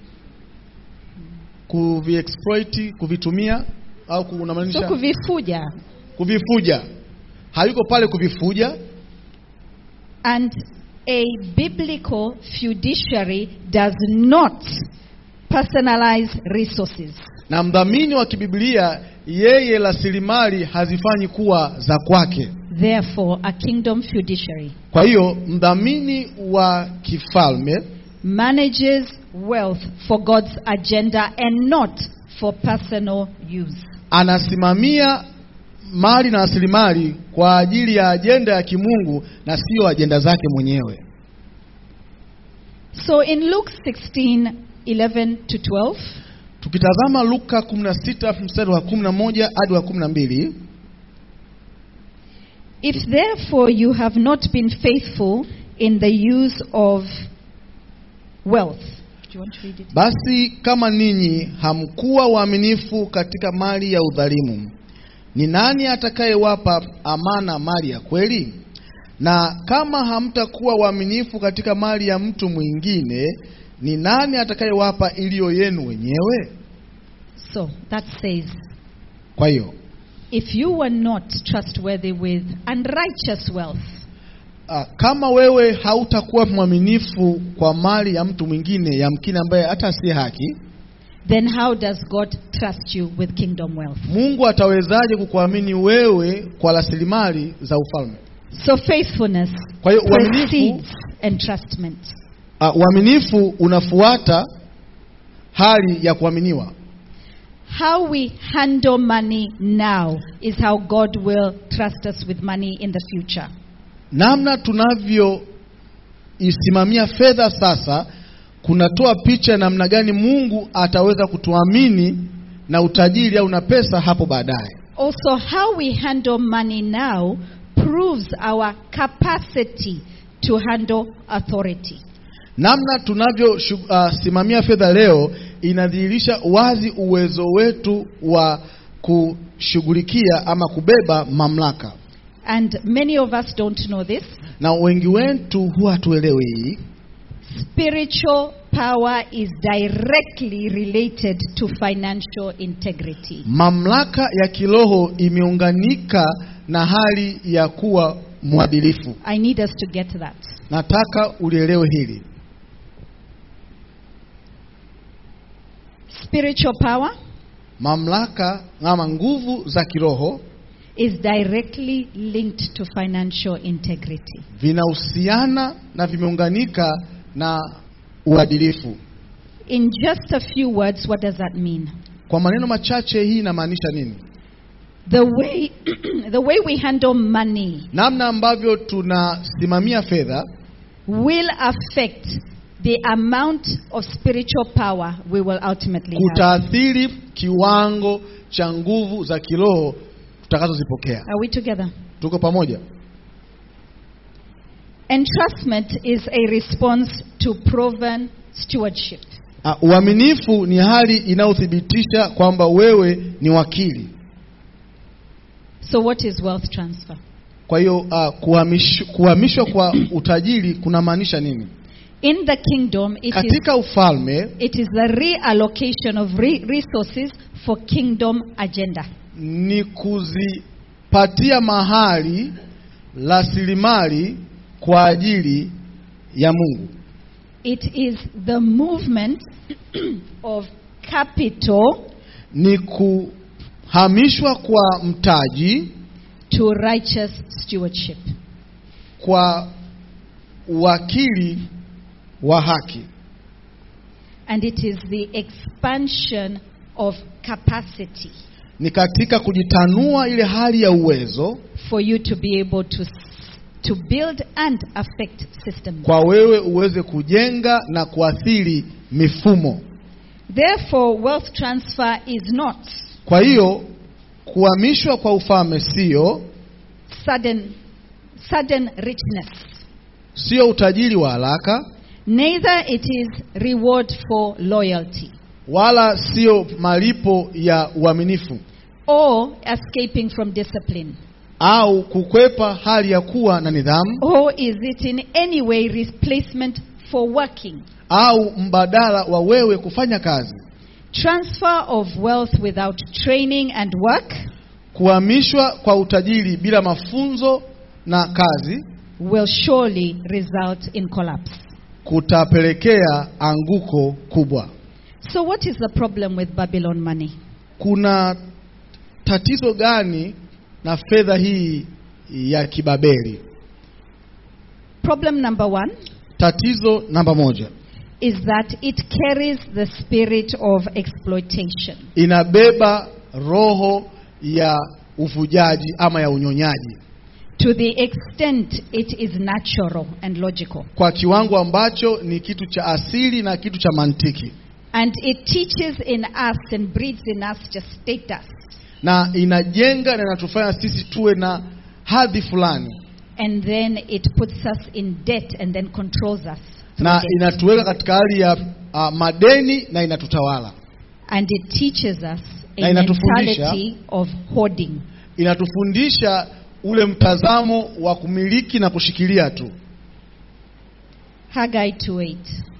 Speaker 2: kuviexploit kuvitumia au
Speaker 1: So
Speaker 2: kunamaanisha
Speaker 1: kuvifuja.
Speaker 2: kuvifuja hayuko pale kuvifuja
Speaker 1: And a biblical fiduciary does not personalize resources.
Speaker 2: na mdhamini wa kibiblia yeye rasilimali hazifanyi kuwa za kwake
Speaker 1: Therefore, a kingdom fiduciary
Speaker 2: kwa hiyo mdhamini wa kifalme
Speaker 1: manages wealth for God's agenda and not for personal use.
Speaker 2: anasimamia mali na rasilimali kwa ajili ya ajenda ya kimungu na siyo ajenda zake mwenyewe
Speaker 1: So in Luke 16 11 to 12,
Speaker 2: tukitazama luka 16 mstari wa 11 hadi wa 12
Speaker 1: If therefore you have not been faithful in the use of wealth. Do you want to read it?
Speaker 2: basi kama ninyi hamkuwa waaminifu katika mali ya udhalimu ni nani atakayewapa amana mali ya kweli na kama hamtakuwa waaminifu katika mali ya mtu mwingine ni nani atakayewapa iliyo yenu wenyewe
Speaker 1: So that says,
Speaker 2: kwa hiyo
Speaker 1: if you were not trustworthy with unrighteous wealth,
Speaker 2: Ah, kama wewe hautakuwa mwaminifu kwa mali ya mtu mwingine yamkini ambaye hata si haki,
Speaker 1: then how does God trust you with kingdom wealth?
Speaker 2: Mungu atawezaje kukuamini wewe kwa rasilimali za ufalme?
Speaker 1: So faithfulness
Speaker 2: Kwa hiyo uaminifu,
Speaker 1: precedes entrustment.
Speaker 2: ah, uaminifu unafuata hali ya kuaminiwa.
Speaker 1: How we handle money now is how God will trust us with money in the future.
Speaker 2: Namna tunavyoisimamia fedha sasa kunatoa picha ya namna gani Mungu ataweza kutuamini na utajiri au na pesa hapo baadaye.
Speaker 1: Also, how we handle money now proves our capacity to handle authority.
Speaker 2: Namna tunavyosimamia fedha leo inadhihirisha wazi uwezo wetu wa kushughulikia ama kubeba mamlaka,
Speaker 1: And many of us don't know this.
Speaker 2: na wengi wetu huwa hatuelewi hii.
Speaker 1: Spiritual power is directly related to financial integrity.
Speaker 2: Mamlaka ya kiroho imeunganika na hali ya kuwa mwadilifu.
Speaker 1: I need us to get that.
Speaker 2: Nataka ulielewe hili.
Speaker 1: Spiritual power
Speaker 2: Mamlaka ama nguvu za kiroho
Speaker 1: is directly linked to financial integrity.
Speaker 2: vinahusiana na vimeunganika na uadilifu.
Speaker 1: In just a few words, what does that mean?
Speaker 2: Kwa maneno machache, hii inamaanisha nini?
Speaker 1: The way, the way we handle money
Speaker 2: Namna ambavyo tunasimamia fedha
Speaker 1: will affect the amount of spiritual power we will ultimately have.
Speaker 2: kutaathiri kiwango cha nguvu za kiroho tutakazozipokea.
Speaker 1: Are we together?
Speaker 2: Tuko pamoja?
Speaker 1: Entrustment is a response to proven stewardship.
Speaker 2: Ah, uaminifu ni hali inayothibitisha kwamba wewe ni wakili.
Speaker 1: So, what is wealth transfer?
Speaker 2: Kwa hiyo uh, kuhamish, kuhamishwa kwa utajiri kunamaanisha nini?
Speaker 1: In the kingdom, it is,
Speaker 2: Katika ufalme
Speaker 1: it is the reallocation of re- resources for kingdom agenda.
Speaker 2: ni kuzipatia mahali rasilimali kwa ajili ya Mungu.
Speaker 1: It is the movement of capital
Speaker 2: Ni kuhamishwa kwa mtaji
Speaker 1: to righteous stewardship.
Speaker 2: kwa uwakili wa haki,
Speaker 1: And it is the expansion of capacity
Speaker 2: ni katika kujitanua ile hali ya uwezo
Speaker 1: for you to be able to, to build and affect systems.
Speaker 2: kwa wewe uweze kujenga na kuathiri mifumo.
Speaker 1: Therefore, wealth transfer is not
Speaker 2: Kwa hiyo kuhamishwa kwa ufalme sio
Speaker 1: sudden, sudden richness.
Speaker 2: sio utajiri wa haraka
Speaker 1: Neither it is reward for loyalty
Speaker 2: wala sio malipo ya uaminifu
Speaker 1: or escaping from discipline.
Speaker 2: au kukwepa hali ya kuwa na nidhamu
Speaker 1: Or is it in any way replacement for working?
Speaker 2: au mbadala wa wewe kufanya kazi.
Speaker 1: Transfer of wealth without training and work
Speaker 2: Kuhamishwa kwa utajiri bila mafunzo na kazi
Speaker 1: will surely result in collapse.
Speaker 2: kutapelekea anguko kubwa.
Speaker 1: So, what is the problem with Babylon money?
Speaker 2: Kuna tatizo gani na fedha hii ya kibabeli?
Speaker 1: Problem number one
Speaker 2: Tatizo namba moja,
Speaker 1: is that it carries the spirit of exploitation.
Speaker 2: inabeba roho ya uvujaji ama ya unyonyaji
Speaker 1: To the extent it is natural and logical.
Speaker 2: kwa kiwango ambacho ni kitu cha asili na kitu cha mantiki,
Speaker 1: And it teaches in us and breeds in us just status.
Speaker 2: na inajenga na inatufanya sisi tuwe na hadhi fulani,
Speaker 1: And then it puts us in debt and then controls us. through
Speaker 2: na
Speaker 1: debt.
Speaker 2: inatuweka katika hali ya uh, madeni na inatutawala,
Speaker 1: And it teaches us
Speaker 2: Na
Speaker 1: a
Speaker 2: inatufundisha-
Speaker 1: mentality of hoarding.
Speaker 2: inatufundisha ule mtazamo wa kumiliki na kushikilia tu.
Speaker 1: Haggai 2:8.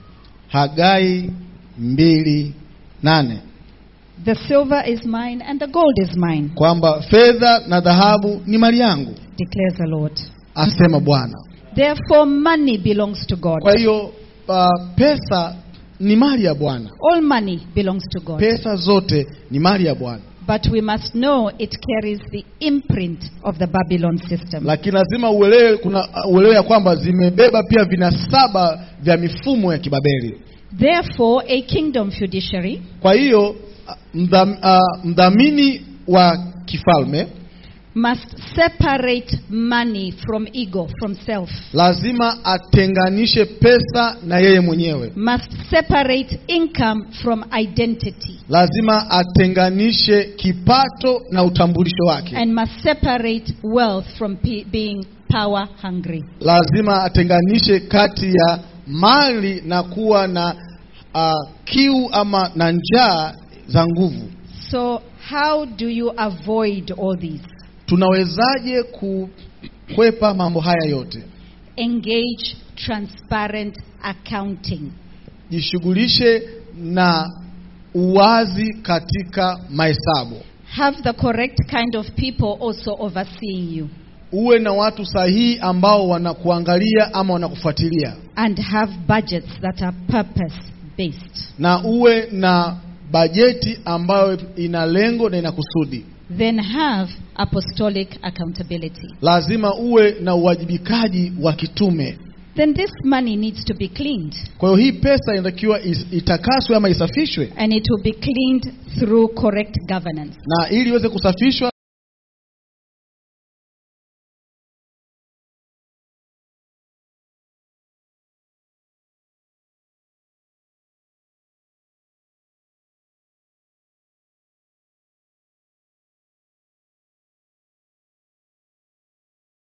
Speaker 2: Hagai mbili nane
Speaker 1: The silver is mine and the gold is mine,
Speaker 2: kwamba fedha na dhahabu ni mali yangu,
Speaker 1: declares the Lord.
Speaker 2: asema Bwana.
Speaker 1: Therefore, money belongs to God.
Speaker 2: Kwa hiyo uh, pesa ni mali ya Bwana,
Speaker 1: All money belongs to God.
Speaker 2: pesa zote ni mali ya Bwana,
Speaker 1: But we must know it carries the imprint of the Babylon system.
Speaker 2: lakini lazima uelewe, kuna uh, uelewe ya kwamba zimebeba pia vinasaba vya mifumo ya kibabeli.
Speaker 1: Therefore, a kingdom fiduciary
Speaker 2: Kwa hiyo uh, mdham, uh, mdhamini wa kifalme
Speaker 1: must separate money from ego, from self.
Speaker 2: lazima atenganishe pesa na yeye mwenyewe,
Speaker 1: Must separate income from identity.
Speaker 2: lazima atenganishe kipato na utambulisho wake,
Speaker 1: And must separate wealth from pe- being power hungry.
Speaker 2: lazima atenganishe kati ya mali na kuwa na uh, kiu ama na njaa za nguvu.
Speaker 1: So, how do you avoid all these?
Speaker 2: Tunawezaje kukwepa mambo haya yote?
Speaker 1: Engage transparent accounting.
Speaker 2: Jishughulishe na uwazi katika mahesabu,
Speaker 1: Have the correct kind of people also overseeing you.
Speaker 2: uwe na watu sahihi ambao wanakuangalia ama wanakufuatilia,
Speaker 1: And have budgets that are purpose based.
Speaker 2: na uwe na bajeti ambayo ina lengo na ina kusudi.
Speaker 1: Then have apostolic accountability.
Speaker 2: Lazima uwe na uwajibikaji wa kitume.
Speaker 1: Then this money needs to be cleaned.
Speaker 2: Kwa hiyo hii pesa inatakiwa is- itakaswe ama isafishwe,
Speaker 1: And it will be cleaned through correct governance.
Speaker 2: na ili iweze kusafishwa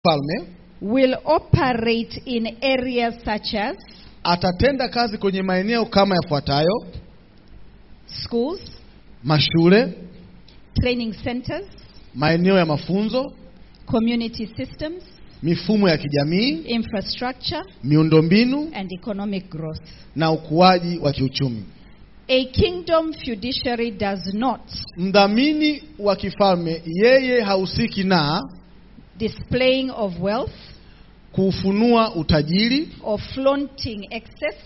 Speaker 2: Mfalme
Speaker 1: will operate in areas such as
Speaker 2: atatenda kazi kwenye maeneo kama yafuatayo:
Speaker 1: schools,
Speaker 2: mashule,
Speaker 1: training centers,
Speaker 2: maeneo ya mafunzo,
Speaker 1: community systems,
Speaker 2: mifumo ya kijamii,
Speaker 1: infrastructure,
Speaker 2: miundombinu
Speaker 1: and economic growth.
Speaker 2: na ukuaji wa kiuchumi.
Speaker 1: A kingdom fiduciary does not
Speaker 2: Mdhamini wa kifalme yeye hahusiki na
Speaker 1: displaying of wealth
Speaker 2: kuufunua utajiri
Speaker 1: or flaunting excess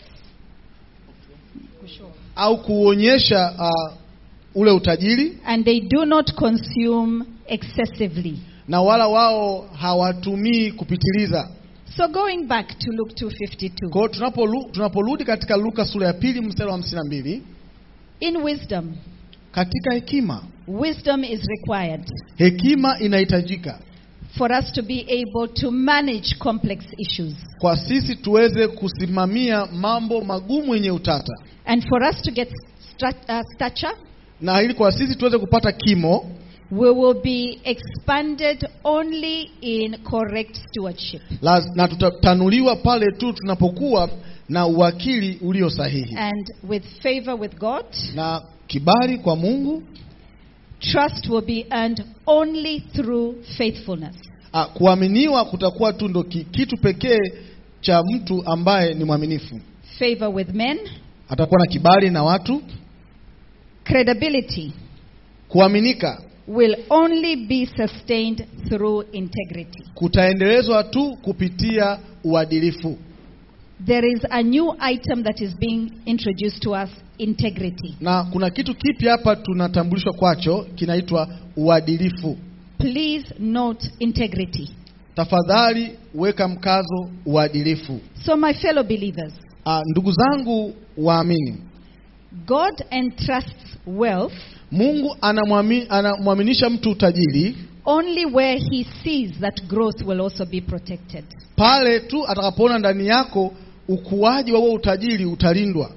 Speaker 2: au kuonyesha uh, ule utajiri,
Speaker 1: and they do not consume excessively.
Speaker 2: na wala wao hawatumii kupitiliza.
Speaker 1: So going back to Luke 2:52.
Speaker 2: Kwa hiyo tunapolu- tunaporudi katika Luka sura ya pili mstari wa hamsini na mbili
Speaker 1: In wisdom,
Speaker 2: katika hekima,
Speaker 1: wisdom is required
Speaker 2: hekima inahitajika
Speaker 1: for us to be able to manage complex issues
Speaker 2: kwa sisi tuweze kusimamia mambo magumu yenye utata,
Speaker 1: and for us to get stra- uh, stature
Speaker 2: na ili kwa sisi tuweze kupata kimo,
Speaker 1: we will be expanded only in correct stewardship
Speaker 2: laz- na tutatanuliwa pale tu tunapokuwa na uwakili ulio sahihi
Speaker 1: and with favor with God
Speaker 2: na kibali kwa Mungu.
Speaker 1: trust will be earned only through faithfulness
Speaker 2: Ah, kuaminiwa kutakuwa tu ndo ki- kitu pekee cha mtu ambaye ni mwaminifu.
Speaker 1: favor with men
Speaker 2: Atakuwa na kibali na watu.
Speaker 1: credibility
Speaker 2: Kuaminika
Speaker 1: will only be sustained through integrity
Speaker 2: kutaendelezwa tu kupitia uadilifu,
Speaker 1: there is a new item that is being introduced to us integrity
Speaker 2: na kuna kitu kipya hapa tunatambulishwa kwacho, kinaitwa uadilifu.
Speaker 1: please note integrity
Speaker 2: Tafadhali weka mkazo uadilifu.
Speaker 1: so my fellow believers
Speaker 2: Ah, ndugu zangu waamini,
Speaker 1: God entrusts wealth
Speaker 2: Mungu anamwami- anamwaminisha mtu utajiri
Speaker 1: only where he sees that growth will also be protected.
Speaker 2: pale tu atakapoona ndani yako ukuaji wa huo utajiri utalindwa.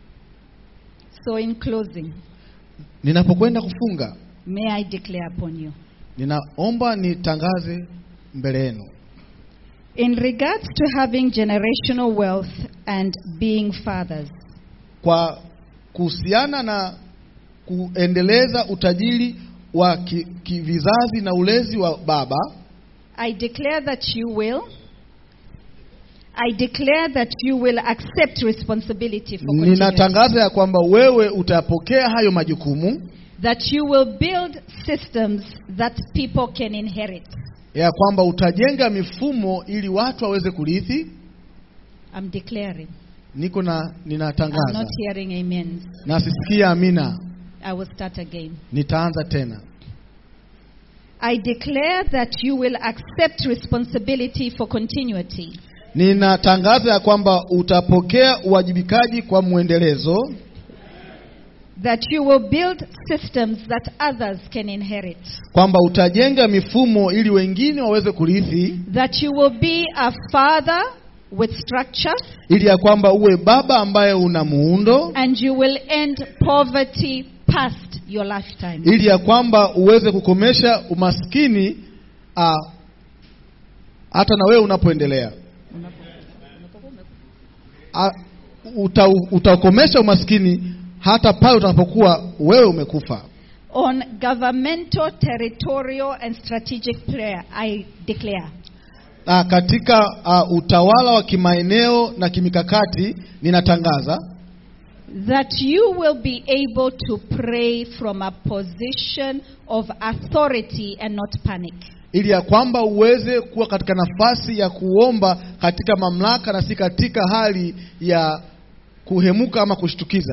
Speaker 1: So, in closing,
Speaker 2: Ninapokwenda kufunga,
Speaker 1: may I declare upon you.
Speaker 2: ninaomba nitangaze mbele yenu
Speaker 1: In regards to having generational wealth and being fathers,
Speaker 2: kwa kuhusiana na kuendeleza utajiri wa ki- kivizazi na ulezi wa baba,
Speaker 1: I declare that you will. I declare that you will accept responsibility for continuity.
Speaker 2: ninatangaza ya kwamba wewe utapokea hayo majukumu,
Speaker 1: That you will build systems that people can inherit.
Speaker 2: ya kwamba utajenga mifumo ili watu waweze kurithi.
Speaker 1: I'm declaring.
Speaker 2: Niko na
Speaker 1: I'm
Speaker 2: ninatangaza
Speaker 1: not hearing amens.
Speaker 2: na sisikia amina,
Speaker 1: I will start again.
Speaker 2: nitaanza tena.
Speaker 1: I declare that you will accept responsibility for continuity.
Speaker 2: Ninatangaza ya kwamba utapokea uwajibikaji kwa mwendelezo,
Speaker 1: That you will build systems that others can inherit.
Speaker 2: kwamba utajenga mifumo ili wengine waweze kurithi,
Speaker 1: That you will be a father with structure
Speaker 2: ili ya kwamba uwe baba ambaye una muundo,
Speaker 1: and you will end poverty past your lifetime.
Speaker 2: ili ya kwamba uweze kukomesha umaskini ah, hata na wewe unapoendelea. Ah, uta, utakomesha umaskini hata pale utakapokuwa wewe umekufa.
Speaker 1: On governmental, territorial, and strategic prayer, I declare
Speaker 2: Ah, katika ah, utawala wa kimaeneo na kimikakati ninatangaza
Speaker 1: that you will be able to pray from a position of authority and not panic.
Speaker 2: ili ya kwamba uweze kuwa katika nafasi ya kuomba katika mamlaka na si katika hali ya kuhemuka ama kushtukiza,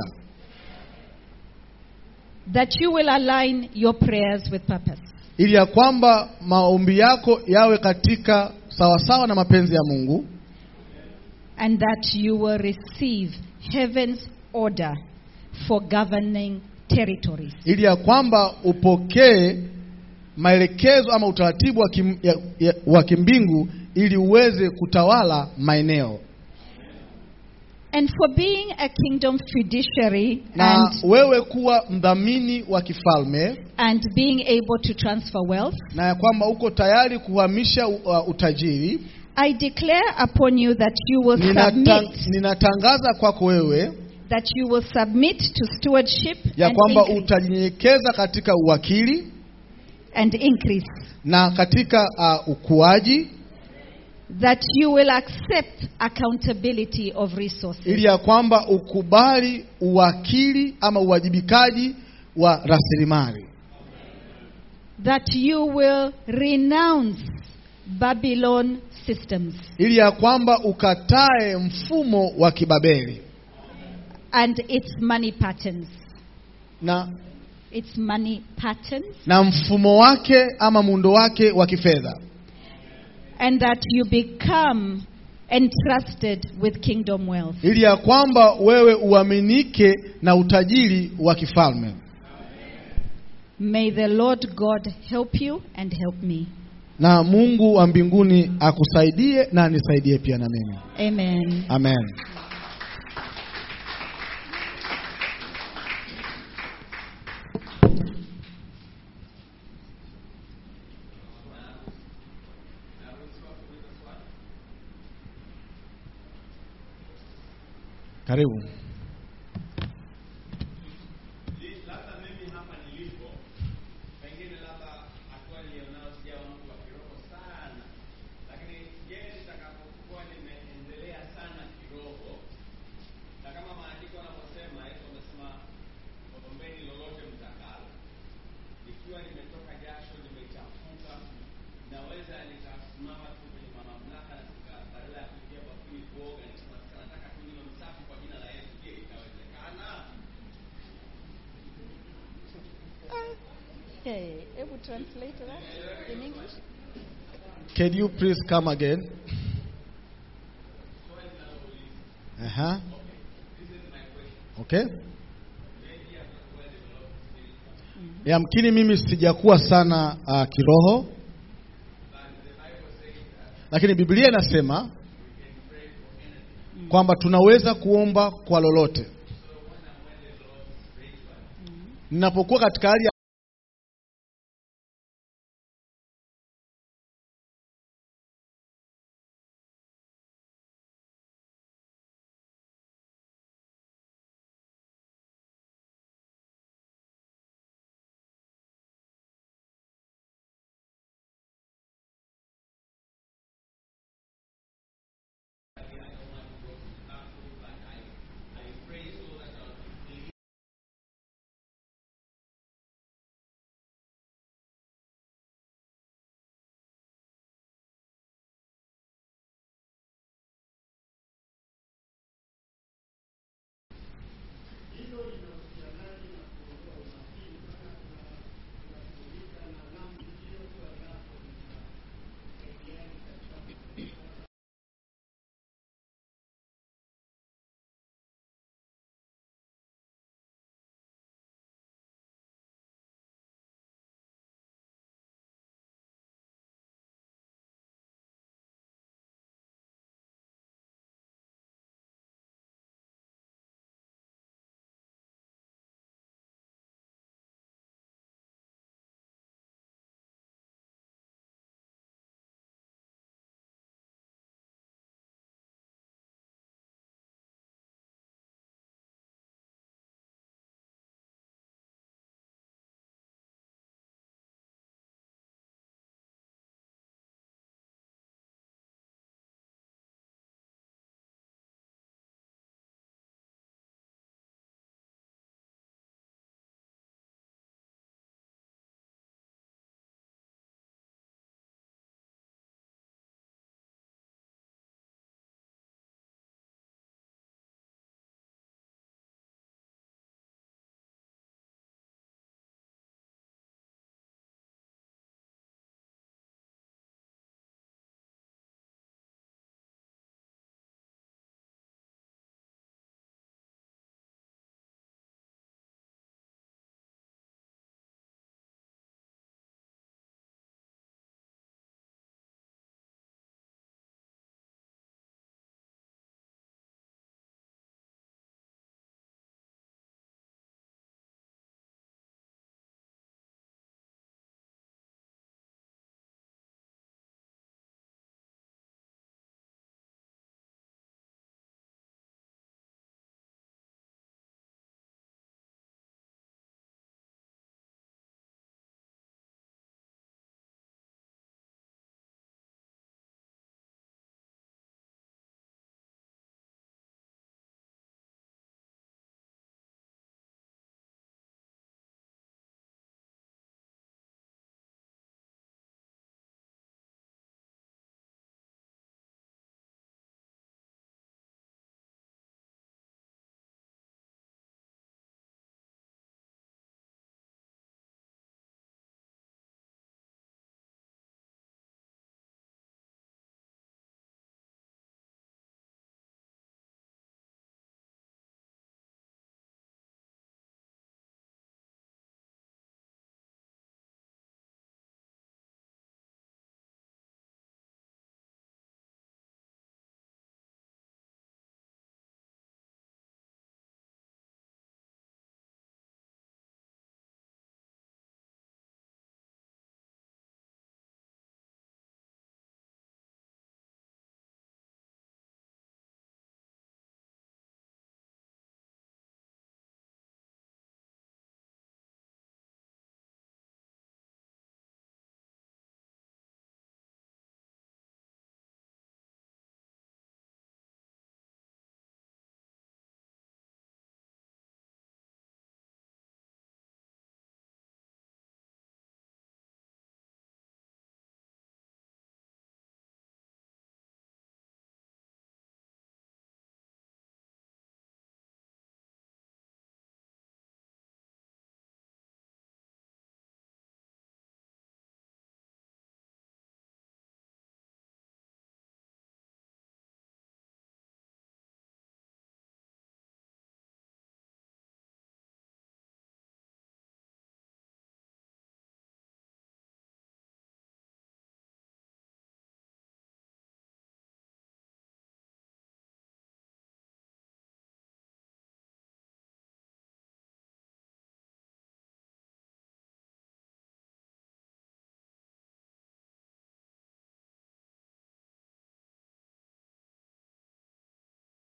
Speaker 1: That you will align your prayers with purpose.
Speaker 2: ili ya kwamba maombi yako yawe katika sawasawa na mapenzi ya Mungu,
Speaker 1: And that you will receive heaven's order for governing territories.
Speaker 2: ili ya kwamba upokee maelekezo ama utaratibu wa, kim, ya, ya, wa kimbingu ili uweze kutawala maeneo.
Speaker 1: And for being a kingdom fiduciary
Speaker 2: na
Speaker 1: and,
Speaker 2: wewe kuwa mdhamini wa kifalme
Speaker 1: and being able to transfer wealth,
Speaker 2: na ya kwamba uko tayari kuhamisha uh, utajiri
Speaker 1: I declare upon you that you will
Speaker 2: ninata,
Speaker 1: submit,
Speaker 2: ninatangaza kwako wewe
Speaker 1: that you will submit to stewardship
Speaker 2: ya
Speaker 1: and
Speaker 2: kwamba
Speaker 1: increase,
Speaker 2: utajinyenyekeza katika uwakili
Speaker 1: and increase,
Speaker 2: na katika uh, ukuaji
Speaker 1: that you will accept accountability of resources,
Speaker 2: ili ya kwamba ukubali uwakili ama uwajibikaji wa rasilimali
Speaker 1: that you will renounce Babylon systems
Speaker 2: ili ya kwamba ukatae mfumo wa kibabeli
Speaker 1: and its money patterns.
Speaker 2: na,
Speaker 1: Its money patterns,
Speaker 2: na mfumo wake ama muundo wake wa kifedha
Speaker 1: and that you become entrusted with kingdom wealth.
Speaker 2: ili ya kwamba wewe uaminike na utajiri wa kifalme
Speaker 1: May the Lord God help you and help me.
Speaker 2: na Mungu wa mbinguni akusaidie na anisaidie pia na mimi
Speaker 1: Amen.
Speaker 2: amen karibu
Speaker 3: labda mimi hapa nilipo pengine labda hatua nilionayo sijawa mtu wa kiroho sana lakini je nitakapokuwa nimeendelea sana kiroho na kama maandiko yanavyosema yesu amesema ombeni lolote mtakalo ikiwa nimetoka jasho nimechafuka naweza nikasimama tu kwenye mamlaka na nika- badala ya kuingia bafuni kuoga nikasema "Sasa nataka tu niwe msafi kwa jina la yesu je itawezekana
Speaker 1: Okay, able to translate that in English?
Speaker 2: can you please come again uh-huh. okay yamkini mimi sijakuwa sana uh, kiroho lakini biblia inasema kwamba tunaweza kuomba kwa lolote ninapokuwa katika hali ya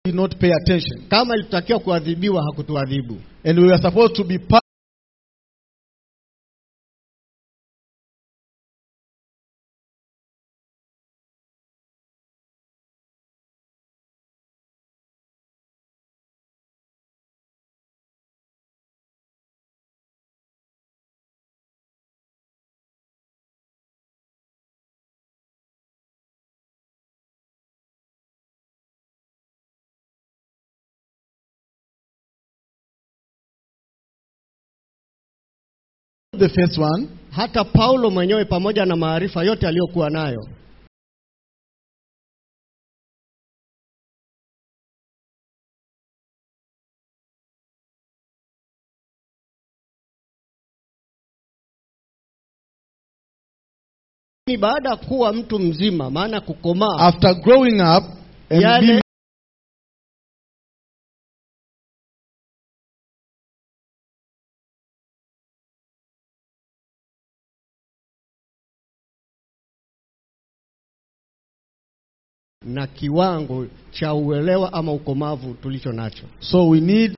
Speaker 2: did not pay attention.
Speaker 4: Kama ilitakiwa kuadhibiwa, hakutuadhibu.
Speaker 2: And we were supposed to be part the first one.
Speaker 4: Hata Paulo mwenyewe pamoja na maarifa yote aliyokuwa nayo ni baada ya kuwa mtu mzima, maana kukomaa
Speaker 2: After growing up and
Speaker 4: Yale-
Speaker 2: being
Speaker 4: na kiwango cha uelewa ama ukomavu tulicho nacho.
Speaker 2: so we need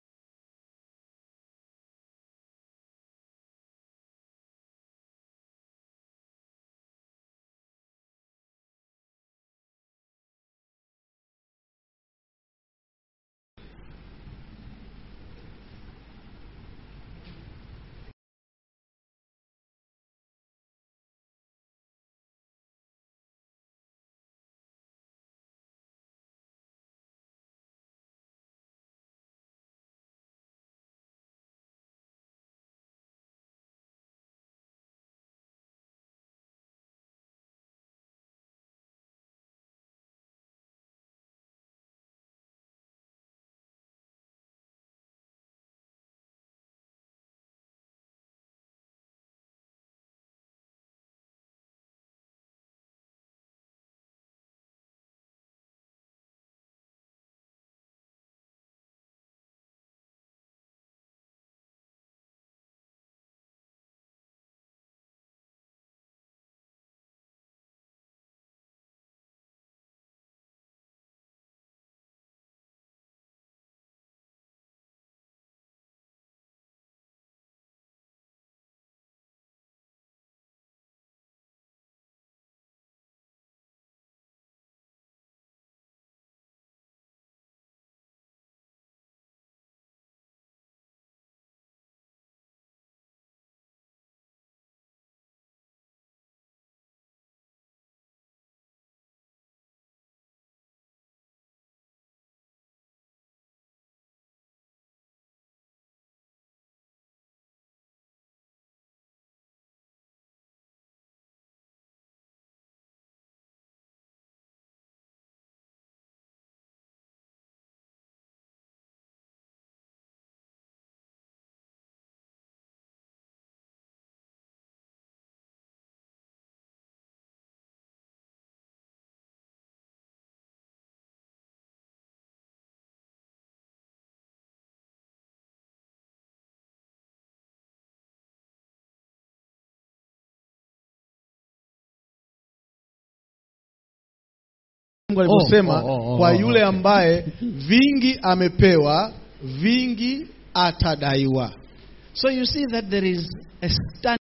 Speaker 2: Mungu alivyosema
Speaker 4: Oh, oh, oh,
Speaker 2: kwa
Speaker 4: oh,
Speaker 2: yule
Speaker 4: okay.
Speaker 2: ambaye vingi amepewa, vingi atadaiwa.
Speaker 1: So you see that there is a stand.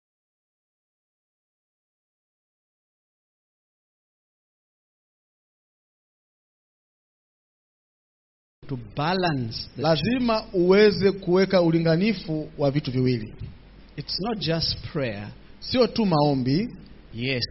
Speaker 1: To balance. The
Speaker 2: Lazima uweze kuweka ulinganifu wa vitu viwili,
Speaker 1: It's not just prayer.
Speaker 2: sio tu maombi.
Speaker 1: Yes,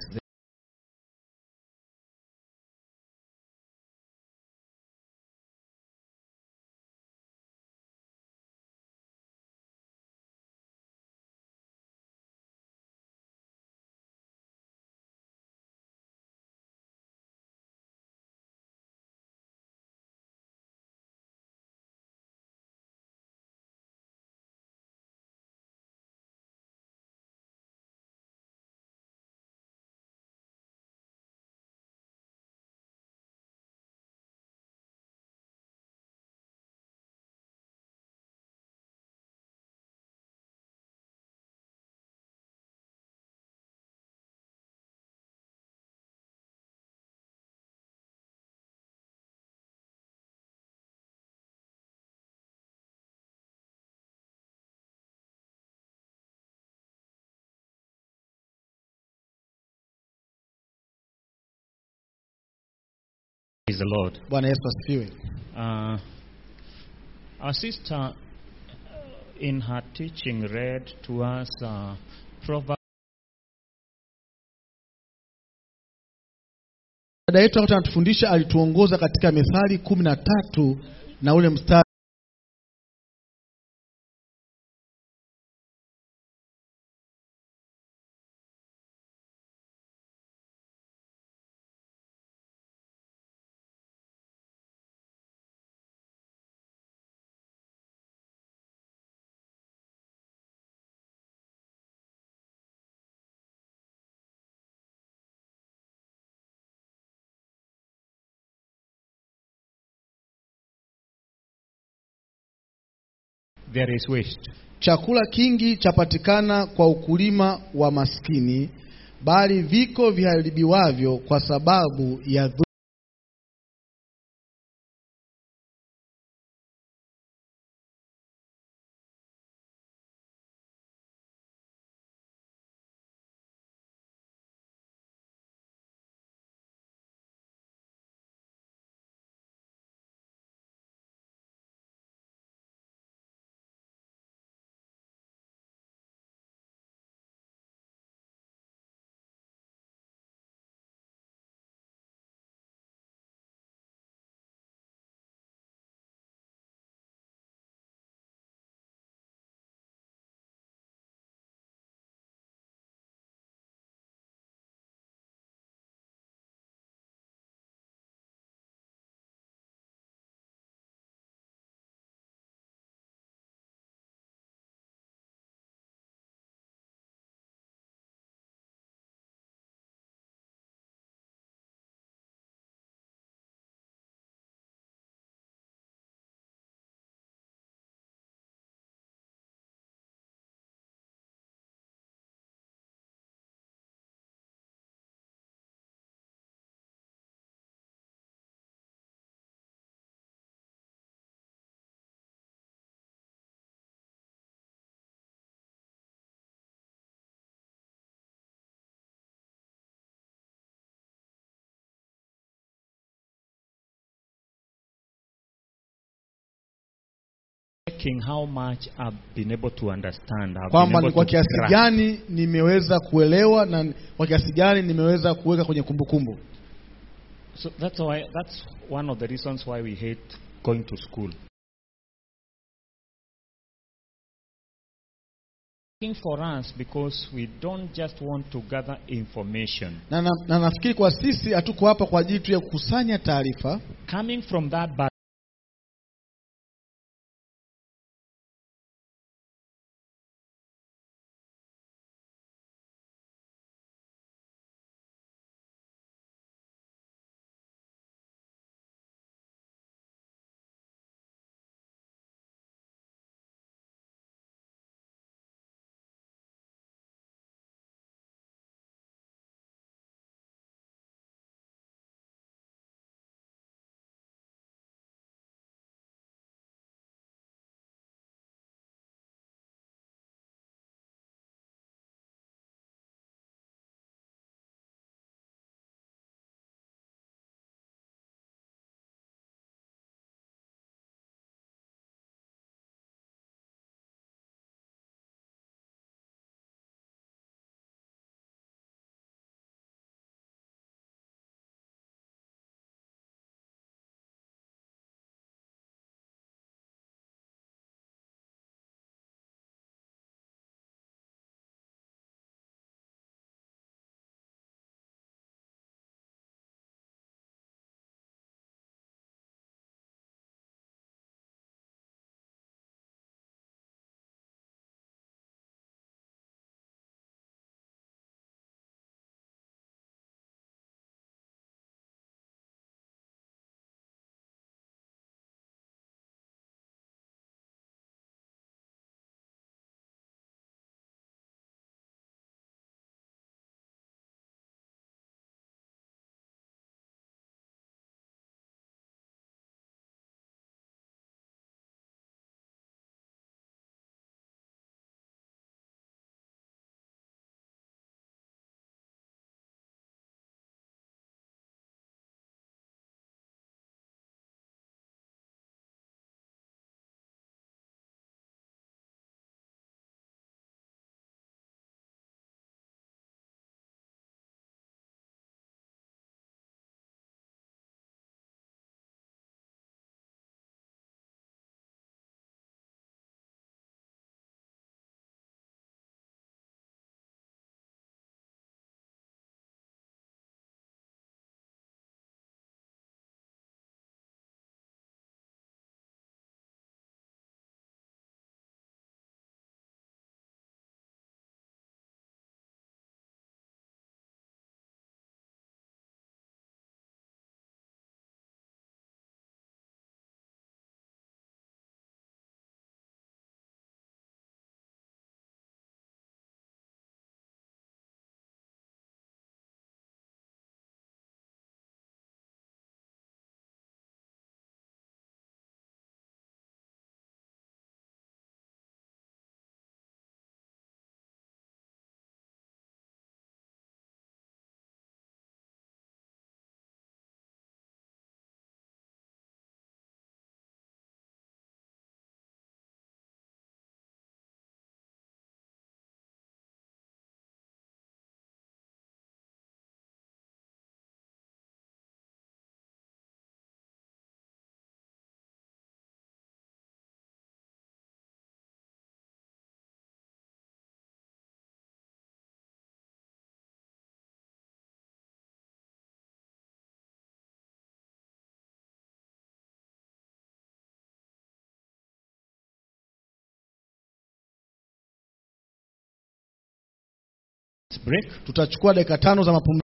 Speaker 5: Praise the Lord.
Speaker 2: Bwana Yesu asifiwe.
Speaker 5: Uh, our sister, uh, in her teaching, read to us uh, Proverbs
Speaker 2: Dada yetu wakati anatufundisha alituongoza katika Methali kumi na tatu na ule mstari
Speaker 5: there is waste.
Speaker 2: chakula kingi chapatikana kwa ukulima wa maskini, bali viko viharibiwavyo kwa sababu ya dhu
Speaker 5: Checking how much I've been able to understand. I've been
Speaker 2: kwamba
Speaker 5: able
Speaker 2: ni kwa
Speaker 5: to
Speaker 2: kiasi
Speaker 5: grasp.
Speaker 2: gani nimeweza kuelewa na kwa kiasi gani nimeweza kuweka kwenye kumbukumbu.
Speaker 5: So that's why that's one of the reasons why we hate going to school. Looking for us because we don't just want to gather information.
Speaker 2: Na, na, na nafikiri kwa sisi hatuko hapa kwa ajili tu ya kukusanya taarifa,
Speaker 5: Coming from that background, break.
Speaker 2: tutachukua dakika tano za mapumziko